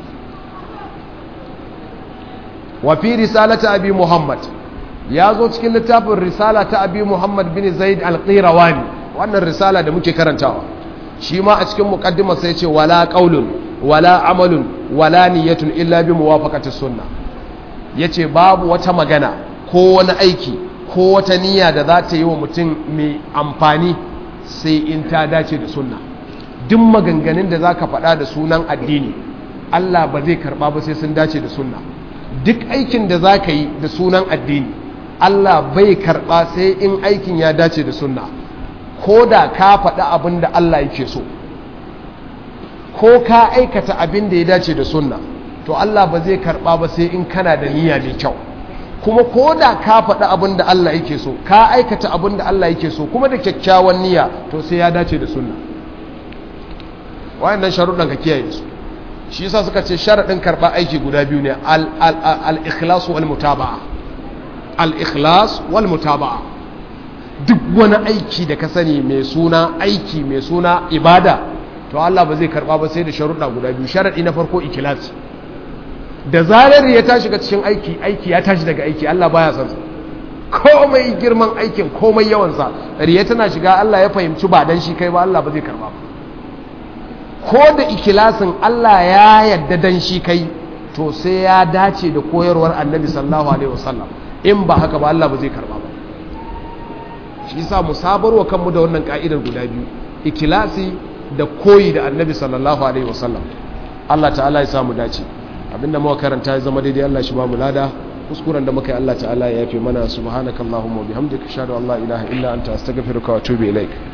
wa fi risalata abi muhammad ya zo cikin littafin risala ta abi muhammad bin zaid al-qirawani wannan risala da muke karantawa shi ma a cikin muqaddimar sai ce wala qaulun wala amalun wala niyyatun illa bi muwafaqati sunna yace babu wata magana ko wani aiki ko wata niyya da za ta yi wa mutum mai amfani sai in ta dace da sunna duk maganganun da zaka faɗa da sunan addini Allah ba zai karba ba sai sun dace da sunna duk aikin da za ka yi da sunan addini Allah bai karɓa sai in aikin ya dace da sunna ko da ka faɗi abin da Allah yake so ko ka aikata abin da ya dace da sunna to Allah ba zai karɓa ba sai in kana da niyya mai kyau kuma ko da ka faɗi abin da Allah yake so ka aikata abin da Allah yake so kuma da kyakkyawan niyya to sai ya dace da sunna wayannan sharuɗan ka kiyaye su shi yasa suka ce sharaɗin karɓa aiki guda biyu ne al-ikhlas wal mutaba'a al-ikhlas wal mutaba'a duk wani aiki da ka sani mai suna aiki mai suna ibada to Allah ba zai karɓa ba sai da sharuɗa guda biyu sharaɗi na farko ikhlas da zarar ya tashi ga cikin aiki aiki ya tashi daga aiki Allah baya son komai girman aikin komai yawansa riya tana shiga Allah ya fahimci ba dan shi kai ba Allah ba zai karɓa ba ko da ikilasin Allah ya yadda dan shi kai to sai ya dace da koyarwar annabi sallallahu alaihi wasallam in ba haka ba Allah ba zai karba ba shi yasa mu sabarwa kanmu da wannan ka'idar guda biyu ikilasi da koyi da annabi sallallahu alaihi wasallam Allah ta'ala ya samu dace abinda muka karanta ya zama daidai Allah shi ba mu lada kuskuren da muka yi Allah ta'ala ya yafe mana subhanakallahumma wa bihamdika ashhadu an la ilaha illa anta astaghfiruka wa atubu ilaik